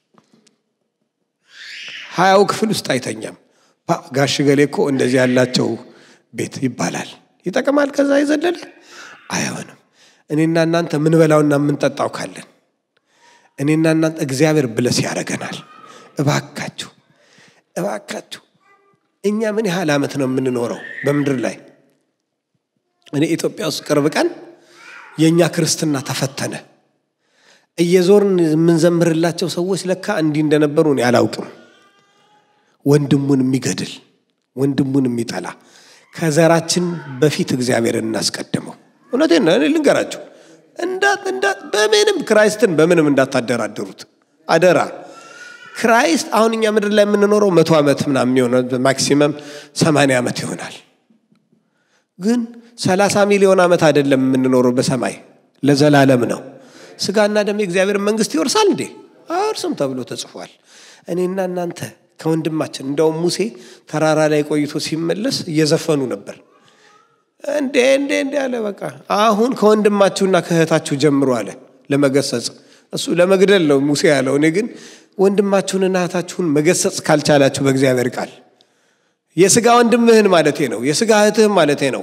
ሀያው ክፍል ውስጥ አይተኛም። ጋሽ ገሌ እኮ እንደዚህ ያላቸው ቤት ይባላል። ይጠቅማል። ከዛ የዘለለ አይሆንም። እኔና እናንተ ምንበላውና የምንጠጣው ካለን እኔና እናንተ እግዚአብሔር ብለስ ያደርገናል። እባካችሁ እባካችሁ እኛ ምን ያህል ዓመት ነው የምንኖረው በምድር ላይ? እኔ ኢትዮጵያ ውስጥ ቅርብ ቀን የእኛ ክርስትና ተፈተነ። እየዞርን የምንዘምርላቸው ሰዎች ለካ እንዲህ እንደነበሩ እኔ አላውቅም። ወንድሙን የሚገድል ወንድሙን የሚጠላ ከዘራችን በፊት እግዚአብሔርን እናስቀድመው። እውነቴን ነው። እኔ ልንገራችሁ እንዳት እንዳት በምንም ክራይስትን በምንም እንዳታደራድሩት አደራ። ክራይስት አሁን እኛ ምድር ላይ የምንኖረው መቶ ዓመት ምናምን የሚሆነ ማክሲመም ሰማንያ ዓመት ይሆናል። ግን ሰላሳ ሚሊዮን ዓመት አይደለም የምንኖረው በሰማይ ለዘላለም ነው። ስጋና ደም የእግዚአብሔር መንግስት ይወርሳል እንዴ? አይወርስም ተብሎ ተጽፏል። እኔና እናንተ ከወንድማችን እንደውም ሙሴ ተራራ ላይ ቆይቶ ሲመለስ እየዘፈኑ ነበር። እንዴ እንዴ እንዴ አለ። በቃ አሁን ከወንድማችሁና ከእህታችሁ ጀምሮ አለ ለመገሰጽ። እሱ ለመግደል ነው ሙሴ ያለው። እኔ ግን ወንድማችሁንና እህታችሁን መገሰጽ ካልቻላችሁ በእግዚአብሔር ቃል የስጋ ወንድምህን ማለቴ ነው፣ የስጋ እህትህን ማለቴ ነው።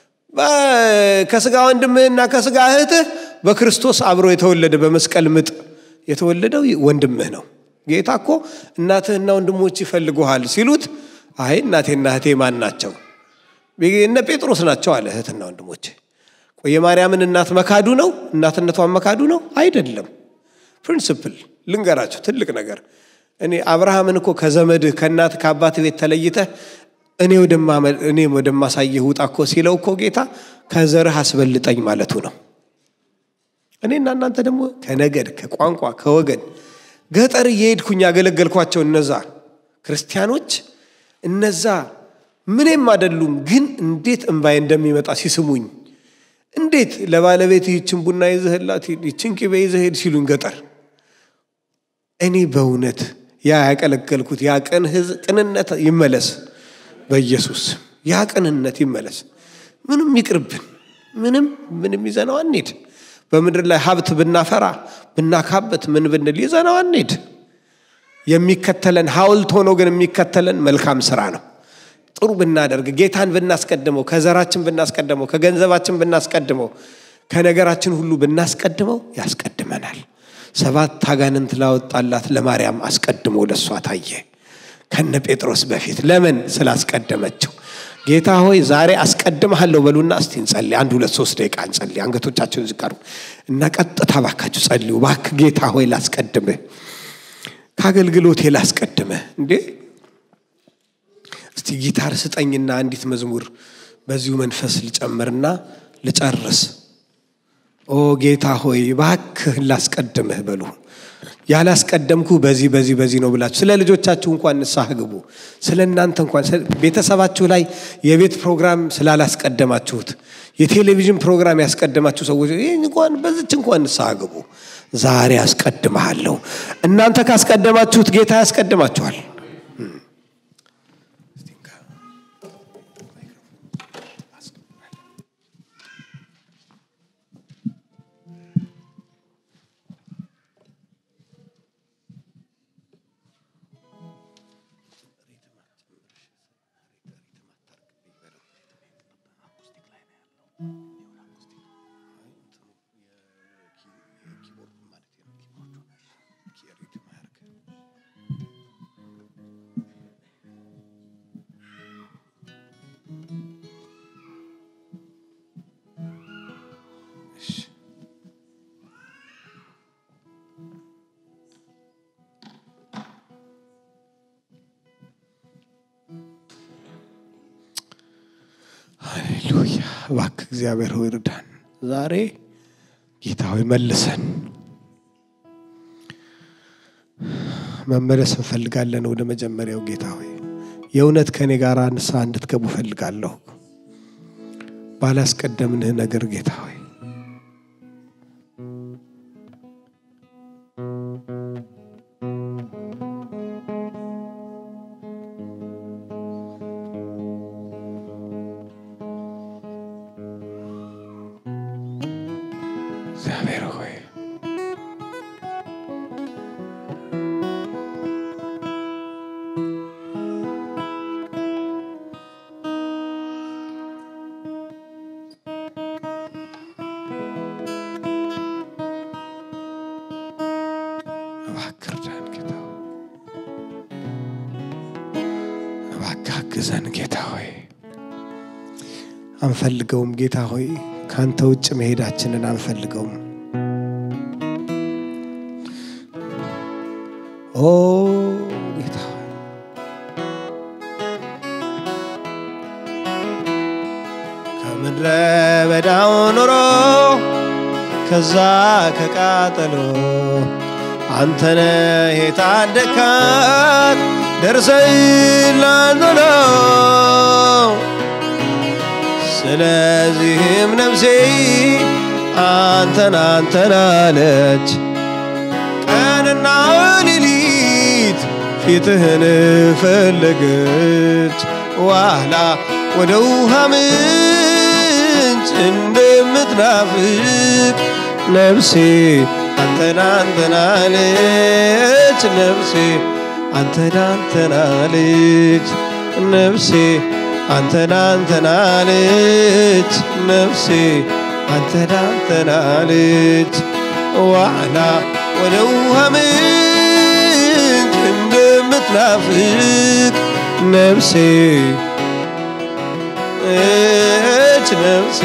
ከስጋ ወንድምህና ከስጋ እህትህ በክርስቶስ አብሮ የተወለደ በመስቀል ምጥ የተወለደው ወንድምህ ነው። ጌታ እኮ እናትህና ወንድሞች ይፈልጉሃል ሲሉት፣ አይ እናቴና እህቴ ማን ናቸው? እነ ጴጥሮስ ናቸው አለ። እህትና ወንድሞች የማርያምን እናት መካዱ ነው? እናትነቷን መካዱ ነው? አይደለም። ፕሪንስፕል ልንገራቸው፣ ትልቅ ነገር። እኔ አብርሃምን እኮ ከዘመድህ ከእናት ከአባት ቤት ተለይተህ እኔ ወደማሳየህ ውጣ እኮ ሲለው እኮ ጌታ ከዘርህ አስበልጠኝ ማለቱ ነው። እኔና እናንተ ደግሞ ከነገድ ከቋንቋ ከወገን ገጠር እየሄድኩኝ ያገለገልኳቸው እነዛ ክርስቲያኖች እነዛ ምንም አይደሉም፣ ግን እንዴት እምባዬ እንደሚመጣ ሲስሙኝ፣ እንዴት ለባለቤት ይችን ቡና ይዘህላት ይችን ቅቤ ይዘሄድ ሲሉኝ ገጠር እኔ በእውነት ያ ያቀለገልኩት ያ ቅንነት ይመለስ በኢየሱስ ያ ቅንነት ይመለስ። ምንም ይቅርብን። ምንም ምንም ይዘነው አንሄድ። በምድር ላይ ሀብት ብናፈራ ብናካበት ምን ብንል ይዘነው አንሄድ። የሚከተለን ሐውልት ሆኖ ግን የሚከተለን መልካም ስራ ነው። ጥሩ ብናደርግ ጌታን ብናስቀድመው፣ ከዘራችን ብናስቀድመው፣ ከገንዘባችን ብናስቀድመው፣ ከነገራችን ሁሉ ብናስቀድመው ያስቀድመናል። ሰባት አጋንንት ላወጣላት ለማርያም አስቀድሞ ለእሷ ታየ ከነ ጴጥሮስ በፊት ለምን ስላስቀደመችው ጌታ ሆይ ዛሬ አስቀድመሃለሁ በሉና እስቲ እንጸልይ አንድ ሁለት ሶስት ደቂቃ እንጸልይ አንገቶቻችሁን ዝቅ አድርጉ እና ቀጥታ ባካችሁ ጸልዩ ባክ ጌታ ሆይ ላስቀድምህ ከአገልግሎቴ ላስቀድምህ እንዴ እስቲ ጊታር ስጠኝና አንዲት መዝሙር በዚሁ መንፈስ ልጨምርና ልጨርስ ኦ ጌታ ሆይ ባክህ ላስቀድምህ በሉ ያላስቀደምኩ በዚህ በዚህ በዚህ ነው ብላችሁ ስለ ልጆቻችሁ እንኳን ንስሐ ግቡ። ስለ እናንተ እንኳን ቤተሰባችሁ ላይ የቤት ፕሮግራም ስላላስቀደማችሁት የቴሌቪዥን ፕሮግራም ያስቀደማችሁ ሰዎች ይህ እንኳን በዚች እንኳን ንስሐ ግቡ። ዛሬ አስቀድመሃለሁ። እናንተ ካስቀደማችሁት ጌታ ያስቀድማችኋል። ሃሌሉያ። እባክህ እግዚአብሔር ሆይ እርዳን። ዛሬ ጌታ ሆይ መልሰን መመለስ እንፈልጋለን ወደ መጀመሪያው ጌታ ሆይ የእውነት ከእኔ ጋር ንስሐ እንድትገቡ እፈልጋለሁ። ባላስቀደምንህ ነገር ጌታ ሆይ እግዚአብሔር ሆይ እባክህ እርዳን ጌታ ሆይ እባክህ አግዘን ጌታ ሆይ አንፈልገውም ጌታ ሆይ ከአንተ ውጭ መሄዳችንን አንፈልገውም ኦ ጌታ ሆይ ከምድረ በዳው ኑሮ ከዛ ከቃጠሎ አንተነ የታደካት ደርሰይላንቶሎ ስለዚህም ነፍሴ አንተን አንተን አለች ቀንና ሌሊት ፊትህን ፈለገች ዋላ ወደ ውሃ ምንጭ እንደምትናፍቅ ነፍሴ አንተን አንተን አለች ነፍሴ አንተን አንተን አለች ነፍሴ አንተን አንተን አለች ነፍሴ አንተን አንተን አለች ዋላ ወደ ውሃ ምንጭ እንደምትናፍቅ ነፍሴ እች ነፍሴ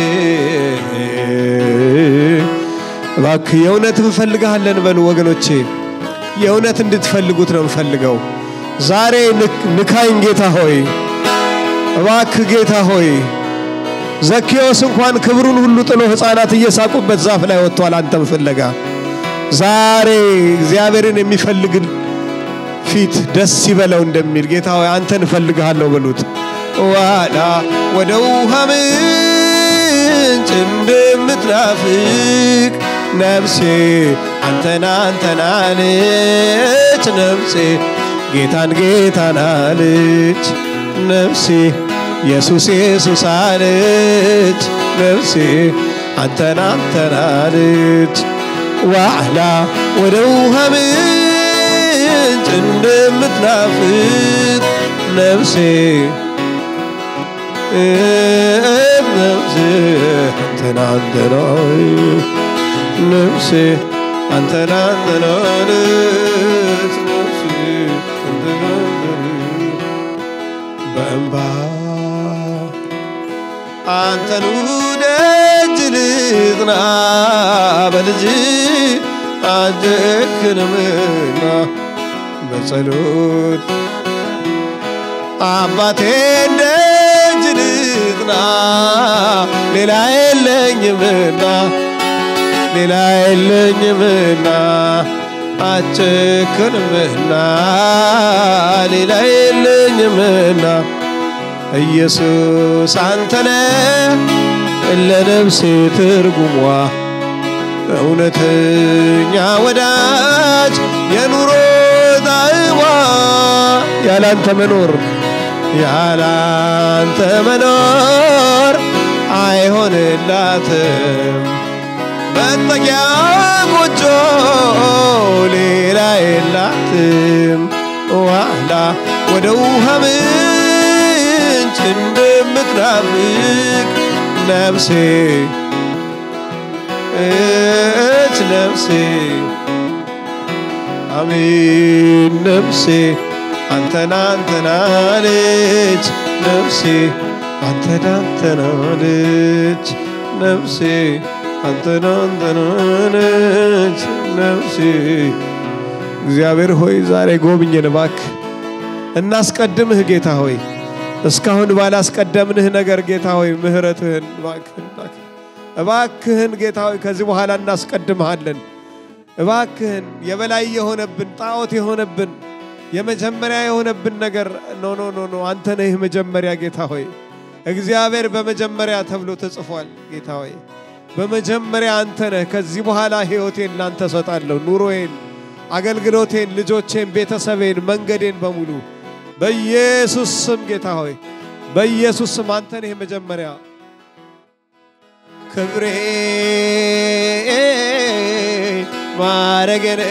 እባክህ የእውነት እንፈልግሃለን በሉ ወገኖቼ የእውነት እንድትፈልጉት ነው እንፈልገው ዛሬ ንክ- ንካኝ ጌታ ሆይ እባክህ ጌታ ሆይ ዘኬዎስ እንኳን ክብሩን ሁሉ ጥሎ ሕፃናት እየሳቁበት ዛፍ ላይ ወጥቷል አንተም ፍለጋ ዛሬ እግዚአብሔርን የሚፈልግ ፊት ደስ ይበለው እንደሚል ጌታ ሆይ አንተን እፈልግሃለሁ በሉት ዋላ ወደ ውሃ ምንጭ እንደምትናፍቅ ነፍሴ አንተን አንተን አለች ነፍሴ ጌታን ጌታን አለች ነፍሴ ኢየሱስ ኢየሱስ አለች ነፍሴ አንተን አንተን አለች ዋዕላ ወደ ውሃ ምንጭ እንደምትናፍቅ ነፍሴ ነፍሴ አንተን አንተን አለች ነፍሴ አንተን አንተን አለች ነፍሴ አንተን አንተን በእንባ አንተኑ ደጅ ልጥና በልጅ አደክንምና በጸሎት አባቴን ደጅ ልጥና ሌላ የለኝምና ሌላ የለኝምና አጨክንምና ሌላ የለኝምና ኢየሱስ አንተነ ለነፍሴ ትርጉሟ እውነተኛ ወዳጅ የኑሮ ጣዕሟ ያላንተ መኖር ያላንተ መኖር አይሆንላትም መጠጊያ ጎጆ ሌላ የላትም ዋላ ወደ ውሃ ምንጭ እንደምትናፍቅ ነፍሴ እች ነፍሴ አሜን ነፍሴ አንተን አንተን አለች ነፍሴ አንተን አንተን አለች ነፍሴ አንተን አንተን አለች ነፍሴ እግዚአብሔር ሆይ ዛሬ ጎብኝን እባክህ እናስቀድምህ ጌታ ሆይ እስካሁን ባላስቀደምንህ ነገር ጌታ ሆይ ምህረትህን እባክህን እባክህን እባክህን ጌታ ሆይ ከዚህ በኋላ እናስቀድምሃለን እባክህን የበላይ የሆነብን ጣዖት የሆነብን የመጀመሪያ የሆነብን ነገር ኖ ኖ ኖ ኖ አንተ ነህ መጀመሪያ ጌታ ሆይ እግዚአብሔር በመጀመሪያ ተብሎ ተጽፏል ጌታ ሆይ በመጀመሪያ አንተ ነህ ከዚህ በኋላ ህይወቴን ላንተ ሰጣለሁ ኑሮዬን አገልግሎቴን ልጆቼን ቤተሰቤን መንገዴን በሙሉ በኢየሱስ ስም ጌታ ሆይ በኢየሱስ ስም አንተ ነህ መጀመሪያ ክብሬ ማረገን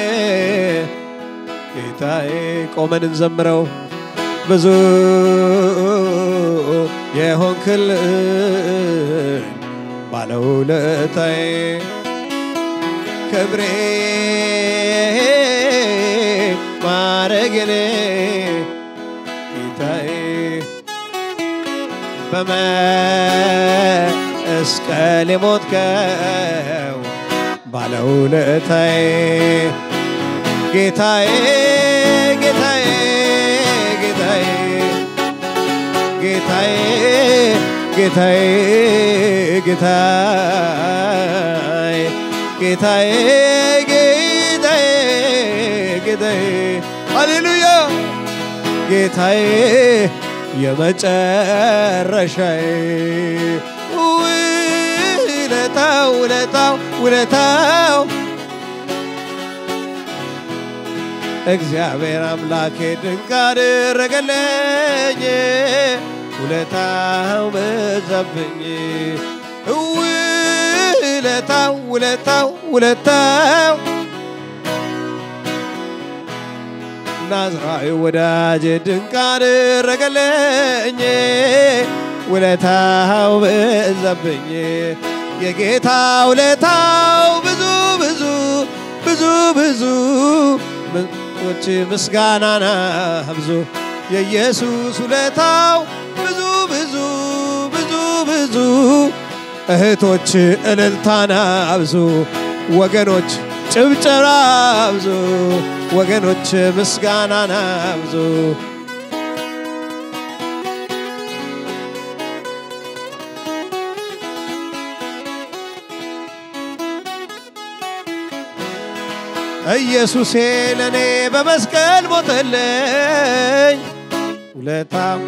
ጌታዬ ቆመን እንዘምረው ብዙ የሆንክልን ባለውለታዬ ክብሬ ማረገን ጌታዬ በመስቀል የሞትከው ባለውለታዬ ጌታዬ ጌታዬ ጌታዬ ጌታዬ ጌታዬ ጌታዬ ጌታዬ ጌታዬ ጌታዬ ሃሌሉያ ጌታዬ የመጨረሻዬ ውለታው ውለታው ውለታው እግዚአብሔር አምላኬ ድንቅ አደረገልኝ ውለታው በዛብኝ ውለታው ውለታው ውለታው ናዝራዊ ወዳጅ ድንቅ አደረገልኝ ውለታው በዛብኝ የጌታ ውለታው ብዙ ብዙ ብዙ ብዙ ምንጮች ምስጋናና ብዙ የኢየሱስ ውለታው ብዙ ብዙ ብዙ ብዙ እህቶች እልልታና ብዙ ወገኖች ጭብጨባ ብዙ ወገኖች ምስጋናና ብዙ ኢየሱሴ ለእኔ በመስቀል ሞተልኝ ውለታው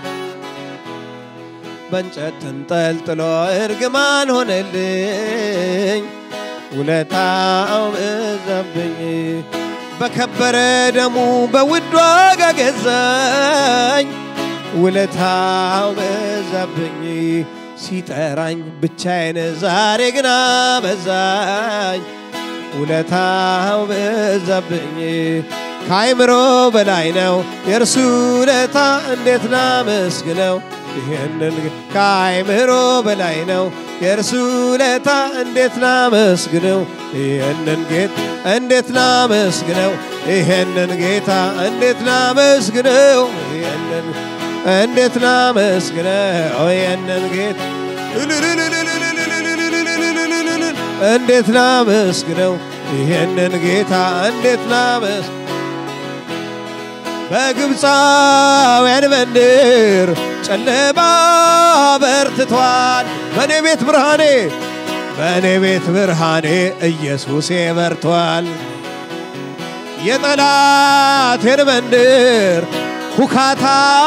በእንጨት ተንጠልጥሎ እርግማን ሆነልኝ ውለታው በዛብኝ በከበረ ደሙ በውድ ዋጋ ገዛኝ ውለታው በዛብኝ ሲጠራኝ ብቻዬን ዛሬ ግና በዛኝ ውለታው በዛብኝ ከአይምሮ በላይ ነው የእርሱ ውለታ እንዴት ላመስግነው ይህንን ከአይምሮ በላይ ነው የእርሱ ውለታ እንዴት ላመስግነው ይህንን ጌታ እንዴት ላመስግነው ይህንን ጌታ እንዴት ላመስግነው ይህንን እንዴት ላመስግነው ይህንን ጌታ እንዴት ላመስግነው ይህንን ጌታ እንዴት ላመስ በግብፃውያን መንደር ጨለማ በርትቷል። በእኔ ቤት ብርሃኔ በእኔ ቤት ብርሃኔ ኢየሱሴ በርቷል። የጠላቴን መንደር ሁካታ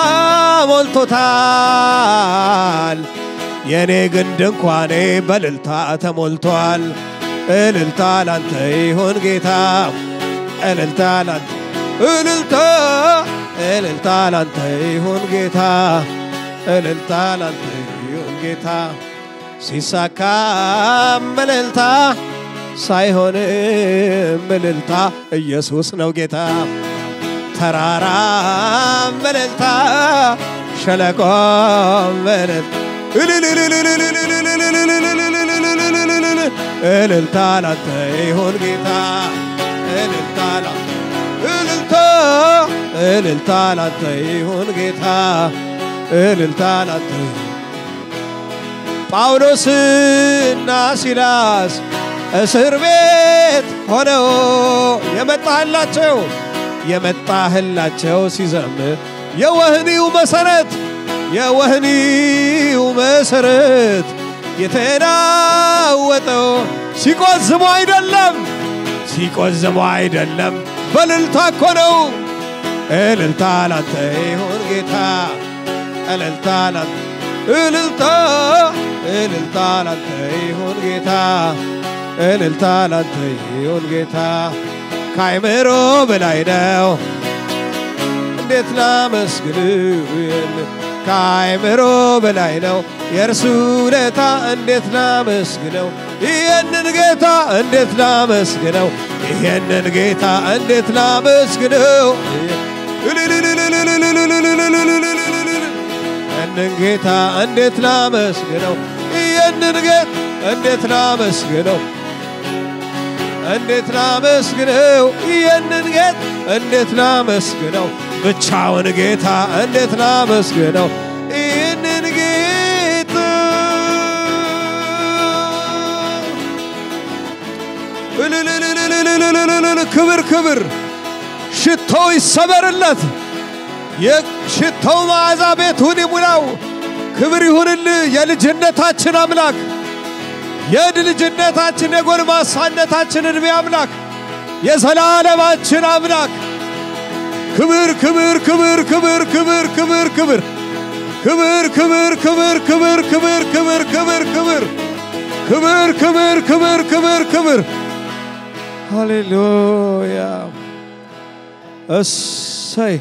ሞልቶታል። የእኔ ግን ድንኳኔ በእልልታ ተሞልቷል። እልልታ ላንተ ይሁን ጌታ፣ እልልታ ላንተ እልልታ እልልታ ላንተ ይሁን ጌታ፣ እልልታ ላንተ ይሁን ጌታ። ሲሳካም እልልታ ሳይሆንም እልልታ ኢየሱስ ነው ጌታ። ተራራም እልልታ ሸለቆም እልልታ እልልታ ላንተ ይሁን ጌታ እልልታ ላንተ እልልታ እልልታ ላንተ ይሁን ጌታ እልልታ ላንተ ጳውሎስና ሲላስ እስር ቤት ሆነው የመጣህላቸው የመጣህላቸው ሲዘምር የወህኒው መሰረት የወህኒው መሰረት የተናወጠው ሲቆዝሙ አይደለም ሲቆዝሙ አይደለም በእልልታ እኮ ነው። እልልታ ላንተ ይሁን ጌታ እልልታ ላንተ እልልታ እልልታ ላንተ ይሁን ጌታ እልልታ ላንተ ይሁን ጌታ ከአይምሮ በላይ ነው። እንዴት ላመስግን ከአይምሮ በላይ ነው የእርሱ ውለታ እንዴት ላመስግነው ይህንን ጌታ እንዴት ላመስግነው ይህንን ጌታ እንዴት ላመስግነው ይህንን ጌታ እንዴት ላመስግነው ይህንን ጌታ እንዴት ላመስግነው እንዴት ላመስግነው ይህንን ጌታ እንዴት ላመስግነው ብቻውን ጌታ እንዴት ላመስግነው ይህንን ጌታ እልልልልልልልልልል ክብር ክብር ሽቶው ይሰበርለት የሽቶው መዓዛ ቤቱን ይሙላው ክብር ይሁንልህ የልጅነታችን አምላክ የልጅነታችን የጎልማሳነታችን ዕድሜ አምላክ የዘላለማችን አምላክ ክብር ክብር ክብር ክብር ክብር ክብር ክብር ክብር ክብር ክብር ክብር ክብር ክብር ክብር ክብር ክብር ክብር ክብር ክብር ክብር ሃሌሉያ እሰይ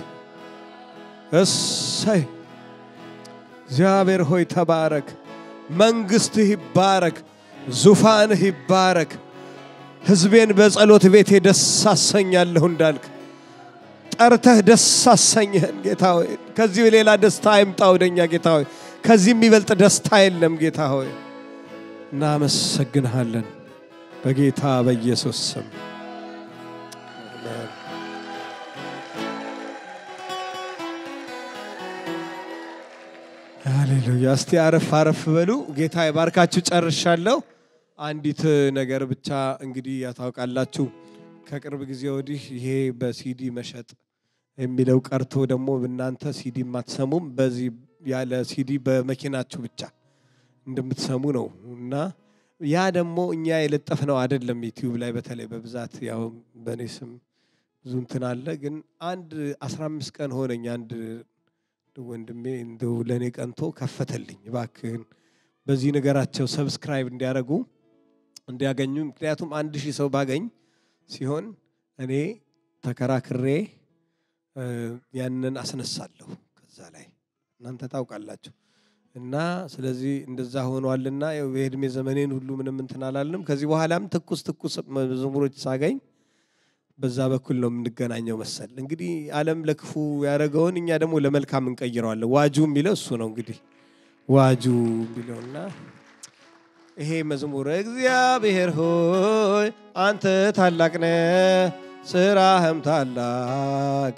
እሰይ እግዚአብሔር ሆይ ተባረክ። መንግስትህ ይባረክ፣ ዙፋንህ ይባረክ። ሕዝቤን በጸሎት ቤቴ ደስ አሰኛለሁ እንዳልክ ጠርተህ ደስ አሰኘህን ጌታ ሆይ። ከዚህ ሌላ ደስታ አይምጣ ወደኛ ጌታ ሆይ። ከዚህ የሚበልጥ ደስታ የለም ጌታ ሆይ። እናመሰግንሃለን በጌታ በኢየሱስ ስም አሜን። ሃሌሉያ። እስቲ አረፍ አረፍ በሉ። ጌታ ይባርካችሁ። ጨርሻለሁ። አንዲት ነገር ብቻ እንግዲህ ያታውቃላችሁ፣ ከቅርብ ጊዜ ወዲህ ይሄ በሲዲ መሸጥ የሚለው ቀርቶ ደግሞ እናንተ ሲዲ የማትሰሙም በዚህ ያለ ሲዲ በመኪናችሁ ብቻ እንደምትሰሙ ነው እና ያ ደግሞ እኛ የለጠፍነው አይደለም። ዩቲዩብ ላይ በተለይ በብዛት ያው በእኔ ስም ብዙ እንትን አለ። ግን አንድ አስራ አምስት ቀን ሆነኝ አንድ ወንድሜ እንደው ለእኔ ቀንቶ ከፈተልኝ። እባክህን በዚህ ነገራቸው ሰብስክራይብ እንዲያደርጉ እንዲያገኙ። ምክንያቱም አንድ ሺህ ሰው ባገኝ ሲሆን እኔ ተከራክሬ እ፣ ያንን አስነሳለሁ ከዛ ላይ እናንተ ታውቃላችሁ። እና ስለዚህ እንደዛ ሆኗልና ያው የእድሜ ዘመኔን ሁሉ ምንም እንትን አላልንም። ከዚህ በኋላም ትኩስ ትኩስ መዝሙሮች ሳገኝ በዛ በኩል ነው የምንገናኘው መሰል። እንግዲህ ዓለም ለክፉ ያደረገውን እኛ ደግሞ ለመልካም እንቀይረዋለን። ዋጁ የሚለው እሱ ነው እንግዲህ ዋጁ የሚለውና ይሄ መዝሙር እግዚአብሔር ሆይ አንተ ታላቅ ነህ፣ ስራህም ታላቅ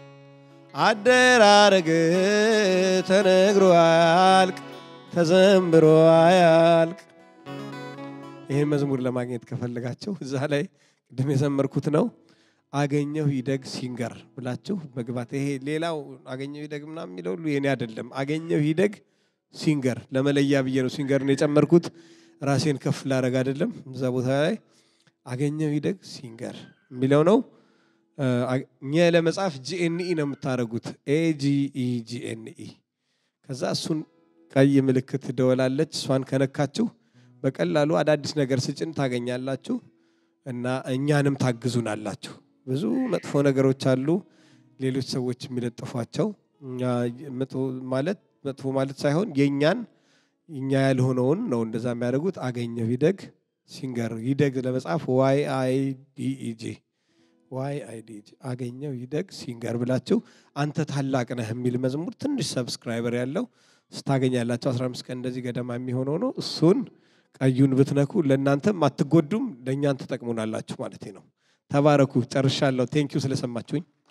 አደራረግ ተነግሮ አያልቅ፣ ተዘምሮ አያልቅ። ይህን መዝሙር ለማግኘት ከፈለጋችሁ እዛ ላይ ቅድም የዘመርኩት ነው። አገኘሁ ይደግ ሲንገር ብላችሁ መግባት። ይሄ ሌላው አገኘሁ ይደግ ምናምን የሚለው ሁሉ የኔ አይደለም። አገኘሁ ይደግ ሲንገር ለመለያ ብዬ ነው ሲንገርን የጨመርኩት። ራሴን ከፍ ላረግ አይደለም። እዛ ቦታ ላይ አገኘሁ ይደግ ሲንገር የሚለው ነው። እኛ ለመጻፍ ጂኤንኢ ነው የምታደርጉት። ኤጂኢ ጂኤንኢ። ከዛ እሱን ቀይ ምልክት ደወላለች። እሷን ከነካችሁ በቀላሉ አዳዲስ ነገር ስጭን ታገኛላችሁ እና እኛንም ታግዙናላችሁ። ብዙ መጥፎ ነገሮች አሉ፣ ሌሎች ሰዎች የሚለጥፏቸው እኛ መጥፎ ማለት መጥፎ ማለት ሳይሆን የእኛን እኛ ያልሆነውን ነው እንደዛ የሚያደርጉት። አገኘሁ ይደግ ሲንገር ይደግ ለመጻፍ ዋይ አይ ዲኢጂ ዋይ አይ ዲኢጂ አገኘሁ ይደግ ሲንገር ብላችሁ አንተ ታላቅ ነህ የሚል መዝሙር ትንሽ ሰብስክራይበር ያለው ስታገኛላችሁ 15 ቀን እንደዚህ ገደማ የሚሆነው ነው። እሱን ቀዩን ብትነኩ ለእናንተም አትጎዱም፣ ለእኛን ትጠቅሙናላችሁ ማለት ነው። ተባረኩ። ጨርሻለሁ። ቴንኪው ስለሰማችሁኝ።